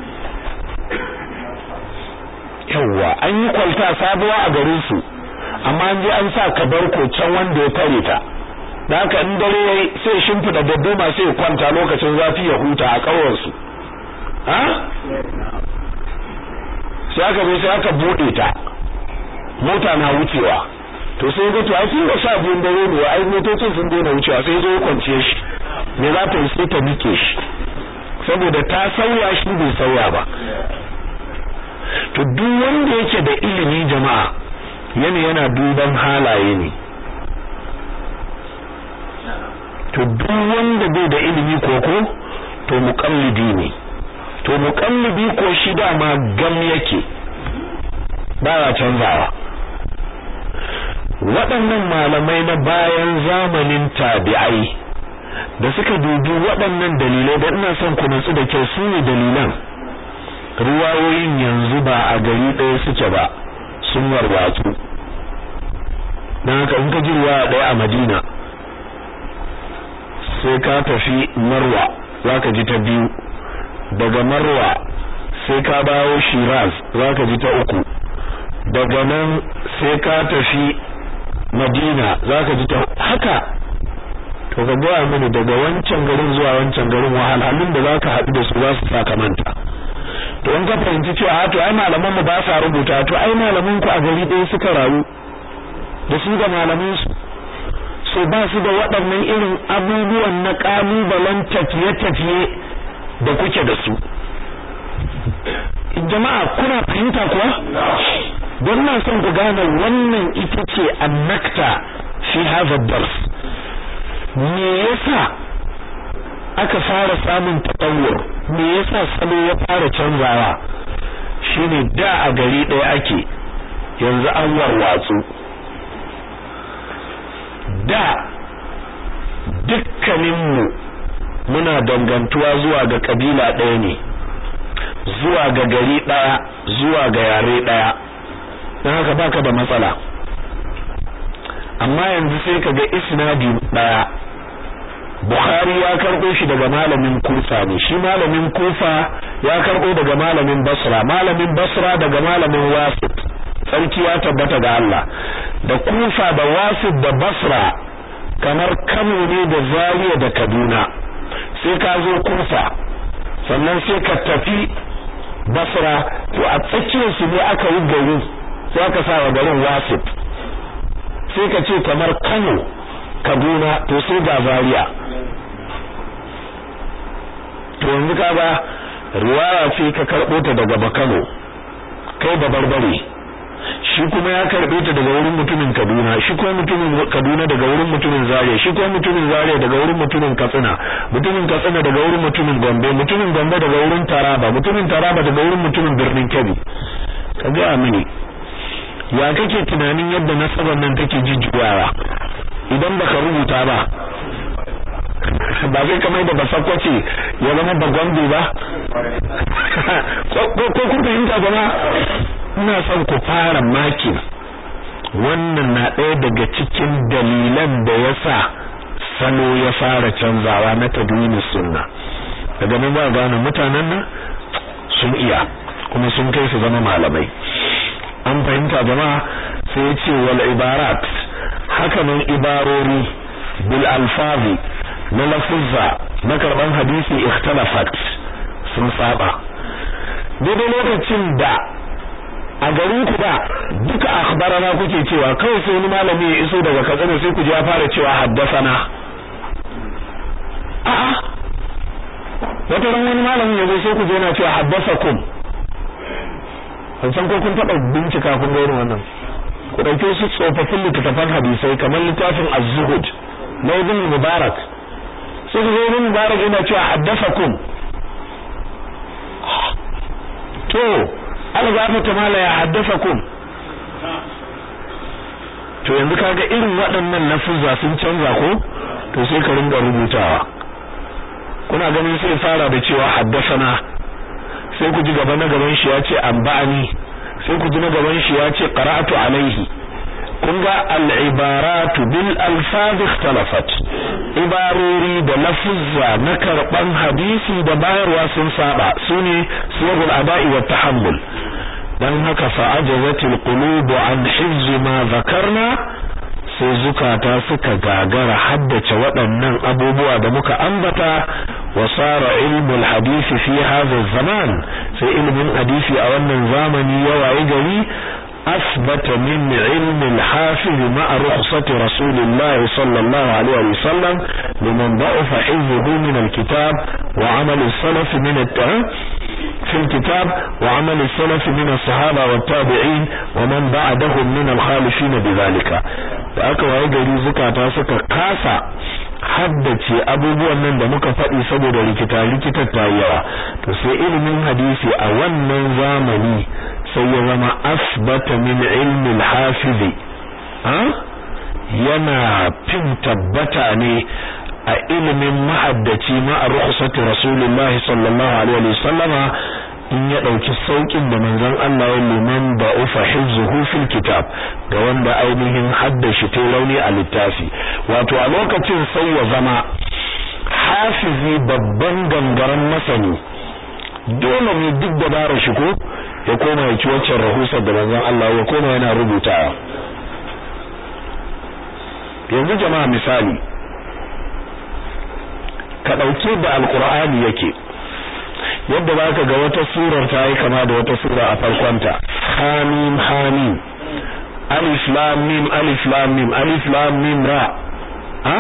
yawa an yi kwalta sabuwa a garin su amma an je an sa kabarko can wanda ya tare ta dan haka in dare yayi sai shimfida dadduma sai kwanta lokacin zafi ya huta a kauyen su ha sai aka zo sai aka bude ta mota na wucewa to sai ga to ai sun ga sha biyun dare ne ai motocin sun daina wucewa sai zo kwance shi me za ta yi sai ta nike shi saboda ta sauya shi bai sauya ba to duk wanda yake da ilimi jama'a yana yana duban halaye ne to duk wanda bai da ilimi koko to muqallidi ne to muqallidi ko shi dama gam yake ba ya canzawa waɗannan malamai na bayan zamanin tabi'ai da suka dubi waɗannan dalilai da ina son ku nutsu da kyau su ne dalilan ruwayoyin yanzu ba a gari ɗaya suke ba sun warwatsu don haka in ka ji ruwa ɗaya a madina sai ka tafi marwa za ka ji ta biyu daga marwa sai ka dawo shiraz za ka ji ta uku daga nan sai ka tafi madina za ka ji ta haka to ka gaya mini daga wancan garin zuwa wancan garin wahalhalun da za ka haɗu da su za su sa ka manta to in ka fahimci cewa to ai malaman mu ba sa rubuta to ai malaman ku a gari ɗaya suka rayu da su da malaman su so ba su da waɗannan irin abubuwan na ƙalubalen tafiye-tafiye da kuke da su jama'a kuna fahimta kuwa don na son ku gane wannan ita ce annakta fi hadha dars me yasa aka fara samun tatawur me yasa salo ya fara canzawa shine da a gari ɗaya ake yanzu an warwatsu da dukkaninmu muna dangantuwa zuwa ga kabila ɗaya ne zuwa ga gari ɗaya zuwa ga yare ɗaya don haka baka da matsala amma yanzu sai ka ga isnadi ɗaya Bukhari ya karɓo shi daga malamin Kufa ne shi malamin Kufa ya karɓo daga malamin Basra malamin Basra daga malamin Wasit sarki ya tabbata ga Allah da Kufa da Wasit da Basra kamar Kano ne da Zaria da Kaduna sai ka zo Kufa sannan sai ka tafi Basra to a tsakiyar su ne aka yi gari sai aka sa wa garin Wasit sai ka ce kamar Kano Kaduna to sai ga Zaria to yanzu kaga riwaya ce ka karbo ta daga Bakano kai da barbare shi kuma ya karbe ta daga wurin mutumin Kaduna shi kuma mutumin Kaduna daga wurin mutumin Zaria shi kuma mutumin Zaria daga wurin mutumin Katsina mutumin Katsina daga wurin mutumin Gombe mutumin Gombe daga wurin Taraba mutumin Taraba daga wurin mutumin Birnin Kebbi ka ga mini ya kake tunanin yadda nasabar nan take jijjuwawa idan baka rubuta ba ba zai kamar da basakwace ya zama bagwambe ba ko kun fahimta zama ina son ku fara makin wannan na ɗaya daga cikin dalilan da ya sa salo ya fara canzawa na tadwini sunna daga nan ba gane mutanen nan sun iya kuma sun kai su zama malamai an fahimta jama'a sai ya ce wal ibarat haka nan ibarori bil alfazi na lafuzza na karban hadisi ikhtalafat sun saba daidai lokacin da a garin ku da duka akhbarana kuke cewa kawai sai wani malami ya iso daga katsina sai ku ji ya fara cewa haddasana a'a wata ran wani malamin ya zo sai ku je na cewa haddasakum ban san ko kun taɓa bincika kun ga irin wannan ku ɗauke su tsofaffin littattafan hadisai kamar littafin az-zuhud na ibn mubarak sai ga ibn mubarak yana cewa haddathakum to Allah ya ta mala ya haddathakum to yanzu kaga irin waɗannan lafuzza sun canza ko to sai ka ringa rubutawa kuna ganin sai fara da cewa haddasana sai ku ji gaba na gaban shi ya ce amba'ani sai ku ji na gaban shi ya ce qara'atu alaihi kun ga al-ibaratu bil alfaz ikhtalafat ibarori da lafuzza na karban hadisi da bayarwa sun saba sune siyagul ada'i wa tahammul dan haka fa ajazatil qulub an hifz ma zakarna sai zukata suka gagara haddace waɗannan abubuwa da muka ambata wa sara ilmul hadisi fi hadha zaman sai ilmin hadisi a wannan zamani ya waye gari أثبت من علم الحافظ مع رخصة رسول الله صلى الله عليه وسلم لمن ضعف حفظه من الكتاب وعمل السلف من التعب في الكتاب وعمل السلف من الصحابة والتابعين ومن بعدهم من الخالفين بذلك فأكوا يجري زكاة سكا كاسا haddace abubuwan nan da muka faɗi saboda rikita rikitar ta yawa to sai ilimin hadisi a wannan zamani sai ya zama asbata min ilmi al-hafiz yana fin tabbata ne a ilimin mahaddaci ma a rukhsati rasulullah sallallahu alaihi wa sallama in ya dauki saukin da manzon Allah ya liman da ufa hizzuhu fil kitab ga wanda ainihin haddashi ta rauni a littafi wato a lokacin sai ya zama hafizi babban gangaren masani dole ne duk da bara shi ko ya koma ya ci waccan rahusar da manzon Allah ya koma yana rubutawa yanzu jama'a misali ka dauke da alqur'ani yake yadda baka ga wata surar ta yi kama da wata sura a farkonta hamim hamim alif lam mim alif lam mim alif lam mim ra ha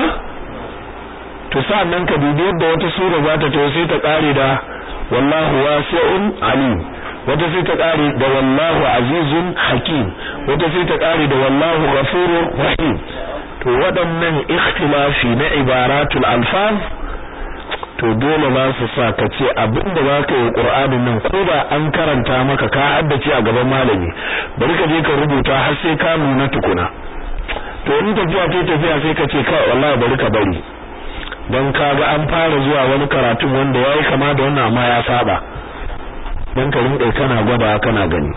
to sa'annan ka dubi yadda wata sura za ta to sai ta kare da wallahu wasi'un alim wata sai ta kare da wallahu azizun hakim wata sai ta kare da wallahu ghafurur rahim to waɗannan ikhtilafi na ibaratul alfaz to dole za su sa ka ce abinda za ka yi qur'anin nan ko da an karanta maka ka haddace a gaban malami bari ka je ka rubuta har sai ka nuna tukuna to in tafiya ta tafiya sai ka ce kai wallahi bari ka bari dan kaga an fara zuwa wani karatun wanda yayi kama da wannan amma ya saba dan ka rinka kana gwada kana gani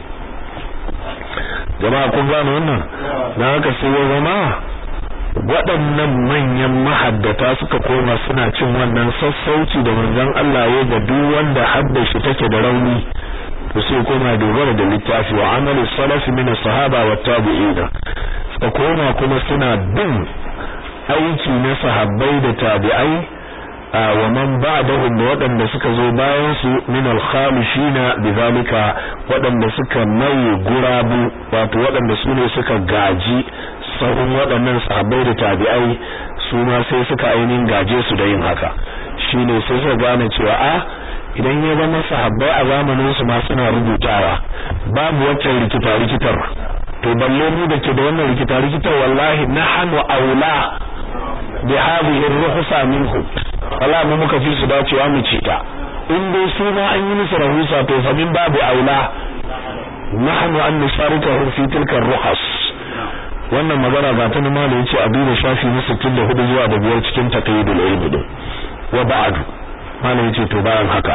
jama'a kun gane wannan dan haka sai ya zama waɗannan manyan mahaddata suka koma suna cin wannan sassauci da manzon Allah ya ga duk wanda haddashi take da rauni to sai koma dogara da littafi wa amalu salaf min sahaba wa tabi'ina suka koma kuma suna bin aiki na sahabbai da tabi'ai wa man ba'dahum da waɗanda suka zo bayan su min al-khamishina bidhalika waɗanda suka mai gurabu wato waɗanda su ne suka gaji sahun waɗannan sahabbai da tabi'ai su ma sai suka ainihin gaje su da yin haka shine sai suka gane cewa a idan ya zama sahabbai a zamanin su ma suna rubutawa babu waccan rikita rikitar to balle mu da ke da wannan rikita rikitar wallahi nahnu aula bi hadhihi ar-ruhsa minhum wallahi mu muka fi su dacewa mu ci ta in dai su ma an yi musu rahusa to fa min babu aula nahnu an nusarikahum fi tilka ar-ruhas wannan magana ga ta nima da yace a duba shafi na 64 zuwa da biyar cikin taqyidul ilmi din wa ba'du malam yace to bayan haka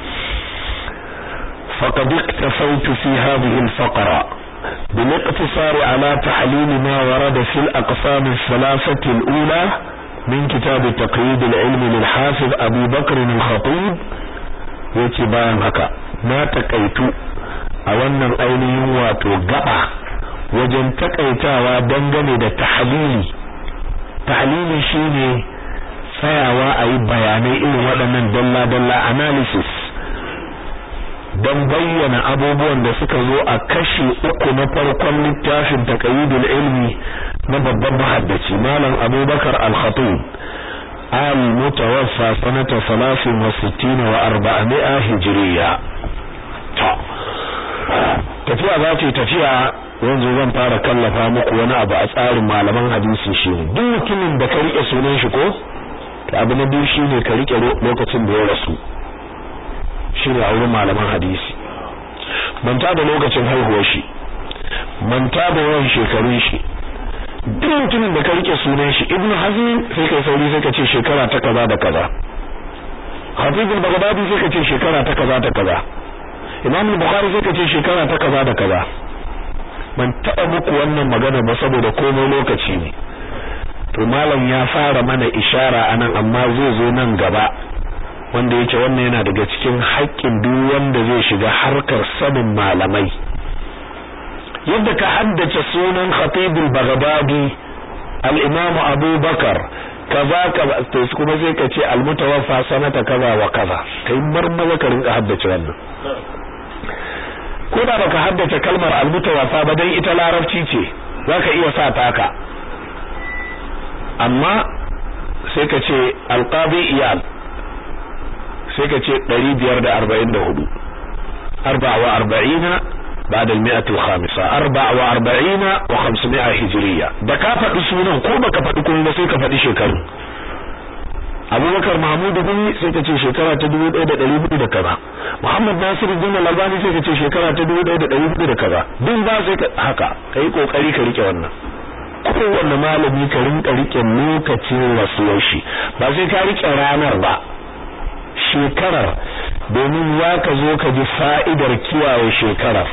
faqad iktafaytu fi hadhihi al-faqra بالاقتصار على تحليل ما ورد في الأقسام الثلاثة الأولى من كتاب تقييد العلم للحافظ أبي بكر الخطيب يتبان هكا ما تقيتو أولا أيني واتو قبع wajen takaitawa dangane da tahlili tahlili shine tsayawa a yi bayanai irin waɗannan dalla-dalla analysis don bayyana abubuwan da suka zo a kashi uku na farkon littafin taqayyidul ilmi na babban mahaddaci malam abubakar al-khatib al-mutawaffa sanata 63 wa 400 hijriya tafiya za ta tafiya yanzu zan fara kallafa muku wani abu a tsarin malaman hadisi shi duk mutumin da ka rike sunan shi ko abu na biyu shine ka rike lokacin da ya rasu shine a wurin malaman hadisi manta da lokacin haihuwar shi manta da yawan shekarun shi duk mutumin da ka rike sunan shi ibnu hazm sai kai sauri sai ka ce shekara ta kaza da kaza hafiz al-baghdadi sai ka ce shekara ta kaza da kaza imam al-bukhari sai ka ce shekara ta kaza da kaza ban taba muku wannan magana ba saboda komai lokaci ne to malam ya fara mana ishara anan amma zai zo nan gaba wanda yake wannan yana daga cikin haƙƙin duk wanda zai shiga harkar sanin malamai yadda ka haddace sunan khatibul baghdadi al-imam abubakar kaza kaza to kuma sai ka ce al-mutawaffa sanata kaza wa kaza kai marmaza ka rinka haddace wannan ko da baka haddace kalmar al-mutawaffa ba dan ita larabci ce zaka iya sa taka amma sai ka ce al-qadi iyal sai ka ce 544 44 بعد المئة الخامسة أربع وأربعين وخمسمائة هجرية da ka faɗi sunan ko baka faɗi kuma ba sai ka faɗi shekaru abubakar mahmud bin sai ka ce shekara ta dubu ɗaya da ɗari hudu da kaza muhammad nasiru bin albani sai ka ce shekara ta dubu ɗaya da ɗari hudu da kaza duk ba sai ka haka ka yi ƙoƙari ka rike wannan kowanne malami ka rinka rike lokacin rasuwar shi ba sai ka rike ranar ba shekarar domin za ka zo ka ji fa'idar kiyaye shekarar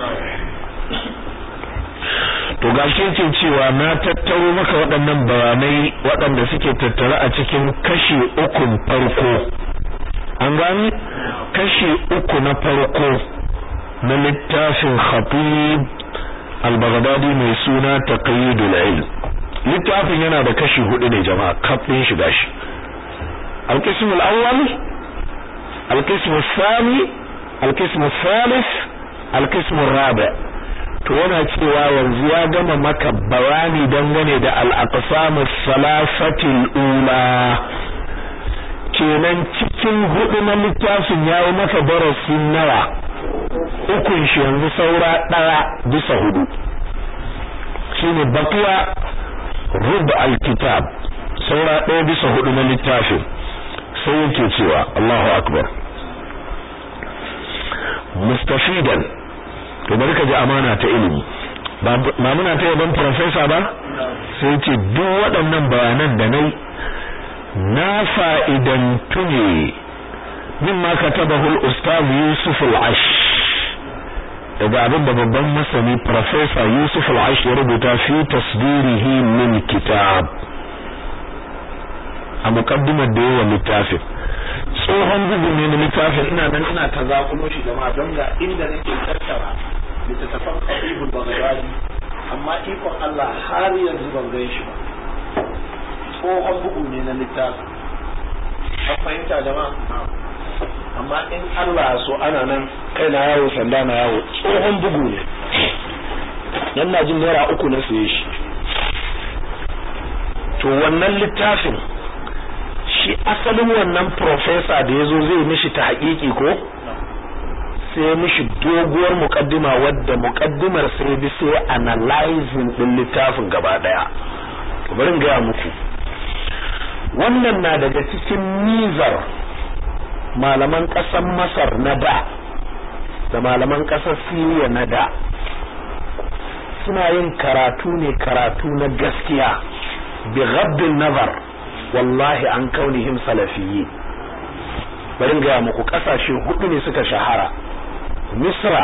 to gashi yake cewa na tattaro maka waɗannan bayanai waɗanda suke tattare a cikin kashi ukun farko an gani kashi uku na farko na littafin khatib al-baghdadi mai suna taqyidul ilm littafin yana da kashi hudu ne jama'a kafin shi gashi al-qism al-awwal al-qism al-thani al-qism al-thalith al-qism al-rabi' to yana cewa yanzu ya gama maka bayani dangane da al-aqsamus salasatil ula kenan cikin hudu na littafin yayi maka darasi nawa ukun shi yanzu saura daya bisa hudu shine baqiya rub al-kitab saura daya bisa hudu na littafin sai yake cewa Allahu akbar mustafidan to bari ka ji amana ta ilimi ba muna ta yaban professor ba sai ce duk waɗannan bayanan da nai na fa'idantu ne mimma katabahu al-ustaz Yusuf al-Ash daga abin da babban masani professor Yusuf al-Ash ya rubuta fi tasdirihi min kitab a muqaddimar da yawa littafin tsohon bugu ne na littafin ina nan ina ta zakulo shi jama'a don ga inda nake tattara littattafan Habibul Baghdadi amma ikon Allah har yanzu ban gan shi ba tsohon bugu ne na littafin an fahimta jama'a amma in Allah so ana nan kai na yawo sanda na yawo tsohon bugu ne dan na jin naira uku na siye shi to wannan littafin shi asalin wannan professor da yazo zai mishi ta haƙiƙi ko sai mishi doguwar mukaddima wadda mukaddimar sai bi sai analyzing din littafin gaba daya bari ga muku wannan na daga cikin nizar malaman ƙasar Masar na da da malaman ƙasar Syria na da suna yin karatu ne karatu na gaskiya bi ghaddin nazar wallahi an kaunihim salafiyyi bari ga muku kasashe hudu ne suka shahara Misra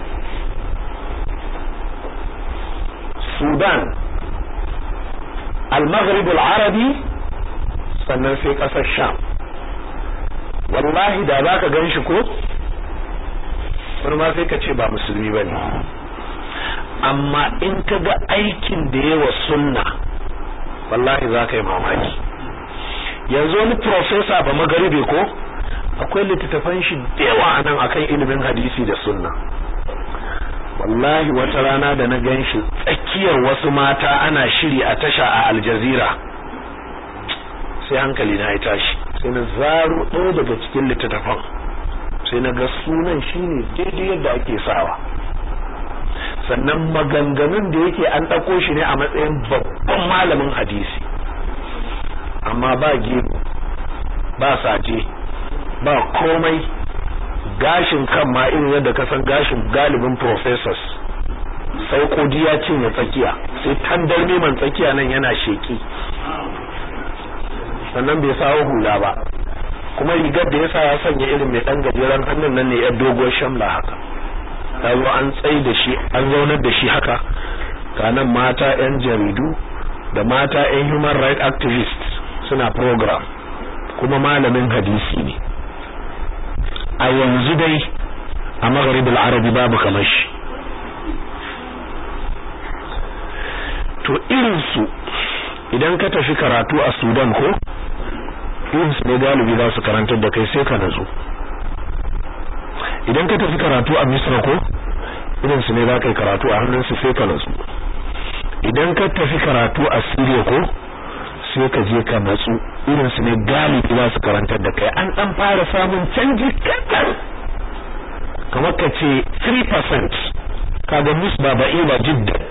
Sudan Al-Maghrib al-Arabi sannan sai kasar Sham wallahi da zaka ganshi ko wani ma sai ka ce ba musulmi bane amma in ka ga aikin da yawa sunna wallahi za ka yi mamaki yanzu wani profesa ba magaribe ko akwai littattafan shi da yawa a nan akan ilimin hadisi da sunna wallahi wata rana da na gan shi tsakiyar wasu mata ana shiri a tasha a aljazira sai hankali na ya tashi sai na zaro ɗaya daga cikin littattafan sai na ga sunan shine daidai yadda ake sawa sannan maganganun da yake an ɗauko shi ne a matsayin babban malamin hadisi amma ba gemu ba saje ba komai gashin kan ma irin yadda ka san gashin galibin professors sai kodi ya cinye tsakiya sai tandar neman tsakiya nan yana sheki sannan bai sawo hula ba kuma rigar da yasa ya sanya irin mai dan gajeren hannun nan ne ya dogon shamla haka ta zo an tsai da shi an zaunar da shi haka kanan mata yan jaridu da mata yan human rights activists suna program kuma malamin hadisi ne a yanzu dai a magharibul arabi babu kamar shi to irinsu idan ka tafi karatu a sudan ko irinsu ne galibi za su karantar da kai sai ka nazo idan ka tafi karatu a misra ko irinsu ne za ka yi karatu a hannunsu sai ka nazo idan ka tafi karatu a syria ko sai ka je ka natsu irinsu ne galibi za su karantar da kai an dan fara samun canji kaɗan kamar ka ce 3% kaga musba ba'ila jiddan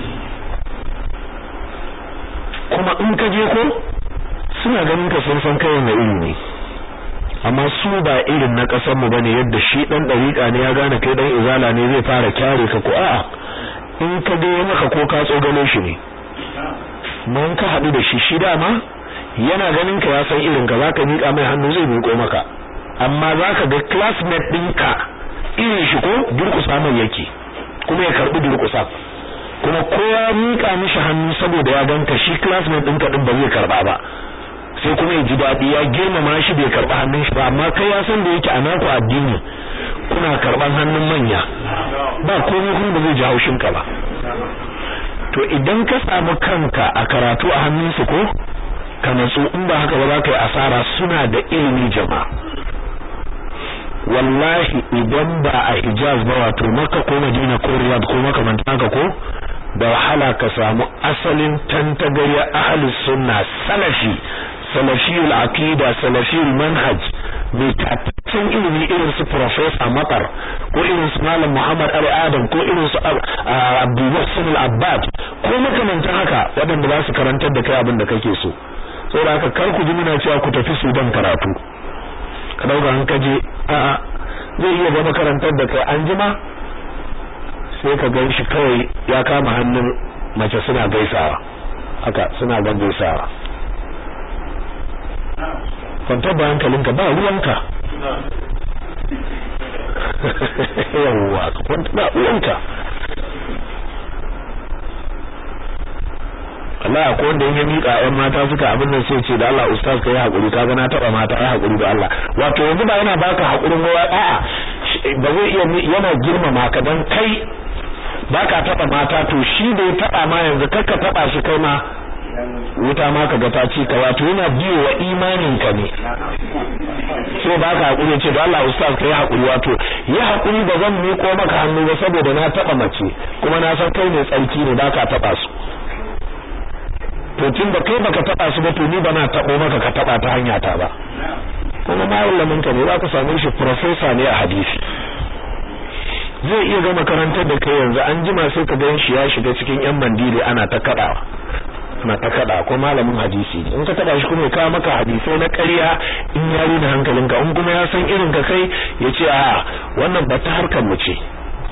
kuma in ka je ko suna ganin ka sun san kai wanda iri ne amma su ba irin na kasar mu bane yadda shi dan dariƙa ne ya gane kai dan izala ne zai fara kyare ka ko a'a in ka ga maka ko ka tsogalo shi ne mun ka hadu da shi shi dama yana ganin ka ya san irin ka zaka mika mai hannu zai miƙo maka amma zaka ga classmate ɗinka irin shi ko durƙusa mai yake kuma ya karbi durƙusa kuma kowa mika mishi hannu saboda ya ganka shi classmate ɗinka din ba zai karba ba sai kuma ya ji daɗi ya girmama shi bai karba hannun shi ba amma kai ya san da yake a naku addini kuna karban hannun manya ba komai kuma ba zai ji haushin ka ba to idan ka samu kanka a karatu a hannun su ko ka natsu in ba haka ba za ka yi asara suna da ilimi jama'a wallahi idan ba a Hijaz ba wato Makka ko Madina ko Riyadh ko makamantan haka ko da wahala ka samu asalin tantagariya ahlus sunna salafi salafiyul aqida salafiyul manhaj mai tabbacin ilimi irin su professor Matar ko irin su Malam Muhammad Ali Adam ko irin su Abdul Muhsin Al-Abbad ko makamantan haka waɗanda za su karantar da kai abin da kake so saboda haka kar ku ji muna cewa ku tafi Sudan karatu ka dauka an kaje a'a zai iya zama karantar da kai an jima sai ka gan shi kawai ya kama hannun mace suna gaisawa haka suna gan gaisawa kwantar da hankalinka ba ruwanka yawwa kwantar da ruwanka Allah ko wanda ya mika ƴan mata suka abin nan sai ce da Allah ustaz kai hakuri ka ga na taba mata ai hakuri da Allah wato yanzu ba yana baka hakurin gowa a'a ba zai iya yana girmama ka dan kai baka taba mata to shi da ya taba ma yanzu kakka taba shi kai ma wuta ma kaga ta ci ka wato yana biyo wa imanin ka ne sai baka hakuri ce da Allah ustaz kai hakuri wato ya hakuri ba zan miko maka hannu ba saboda na taba mace kuma na san kai ne tsarki ne baka taba su to tun da kai baka taba su ba to ni bana tabo maka ka taba ta hanya ta ba kuma malamin ka ne za ka same shi professor ne a hadisi zai iya ga makarantar da kai yanzu an jima sai ka gan shi ya shiga cikin yan mandiri ana ta kadawa ana ta kada ko malamin hadisi in ka taba shi kuma ya kawo maka hadisai na ƙarya in ya rina hankalinka in kuma ya san irin ka kai ya ce a wannan ba ta harkar mu ce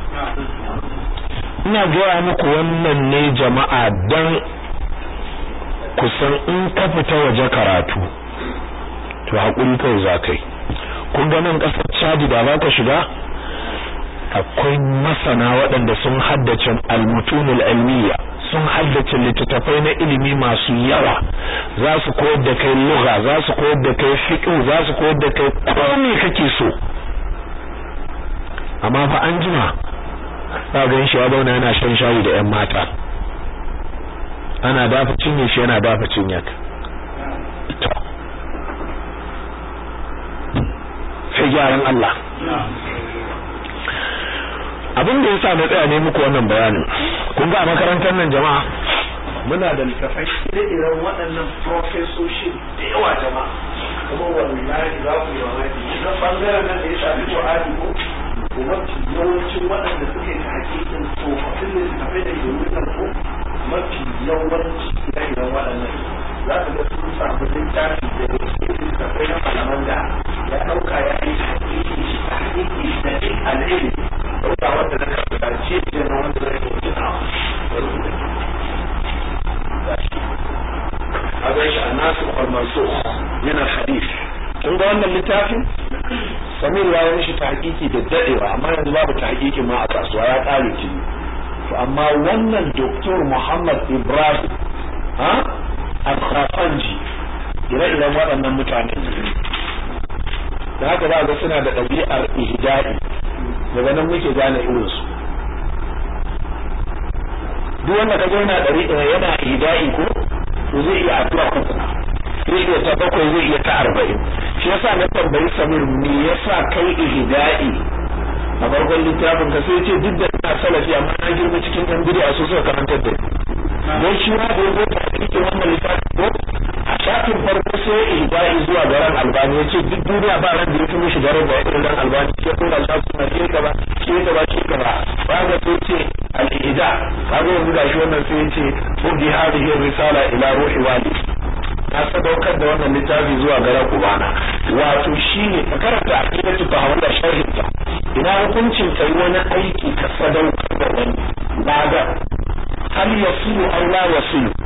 ina gaya muku wannan ne jama'a dan kusan in ka fita waje karatu to hakuri kawai za kai kun ga nan kasar Chad da ba ka shiga akwai masana waɗanda sun haddace al-mutunul ilmiya sun haddace littattafai na ilimi masu yawa za su koyar da kai lugha za su koyar da kai fiqh za su koyar da kai komai kake so amma fa an jima za ga shi ya zauna yana shan shayi da 'yan mata ana dafa cinye shi yana dafa cinyak sai gyaran Allah abin da yasa na tsaya ne muku wannan bayanin kun ga a makarantar nan jama'a muna da littafai ire-iren waɗannan profesoshi da yawa jama'a kuma wallahi za ku yi mamaki na bangaren nan da ya shafi Qur'ani ko kuma yawancin waɗanda suke ta hakikin tsofaffin littafai da ke wurin ko mafi yawanci ire-iren waɗannan za ka ga sun samu littafi da wasu littafai na malaman mansukh min al-hadith kun ga wannan littafin Samir ya yi mishi tahqiqi da dadewa amma yanzu babu tahqiqin ma a kasuwa ya kare ki to amma wannan Dr. Muhammad Ibrahim ha al-Khafanji ire-iren waɗannan mutane da haka za ga suna da ɗabi'ar ihdai daga nan muke gane irinsu duk wanda kaga yana ɗari yana ihdai ko to zai iya addu'a uku zai iya ta bakwai zai iya ta arba'in shi yasa na tambayi Samir me yasa kai ihdai a farkon littafin ka sai ce duk da ina salafi amma na girma cikin ɗan bid'a su suka karantar da don shi ma da yazo ta cikin wannan littafin ko a shafin farko sai ihda'i zuwa ga ran albani yace duk duniya ba ran da yake mishi garin da irin ran albani sai kuma Allah suna ce ka ba ce ka ba ce ka ba ba ga sai ce al-ihda kaga yanzu gashi wannan sai yace fudi hadhihi risala ila ruhi wali na sadaukar da wannan littafi zuwa ga ran ubana wato shine ka karanta aqidatu tahawula sharhinta ina hukuncin kai wani aiki ka sadaukar da wani ba ga hal yasilu aw la yasilu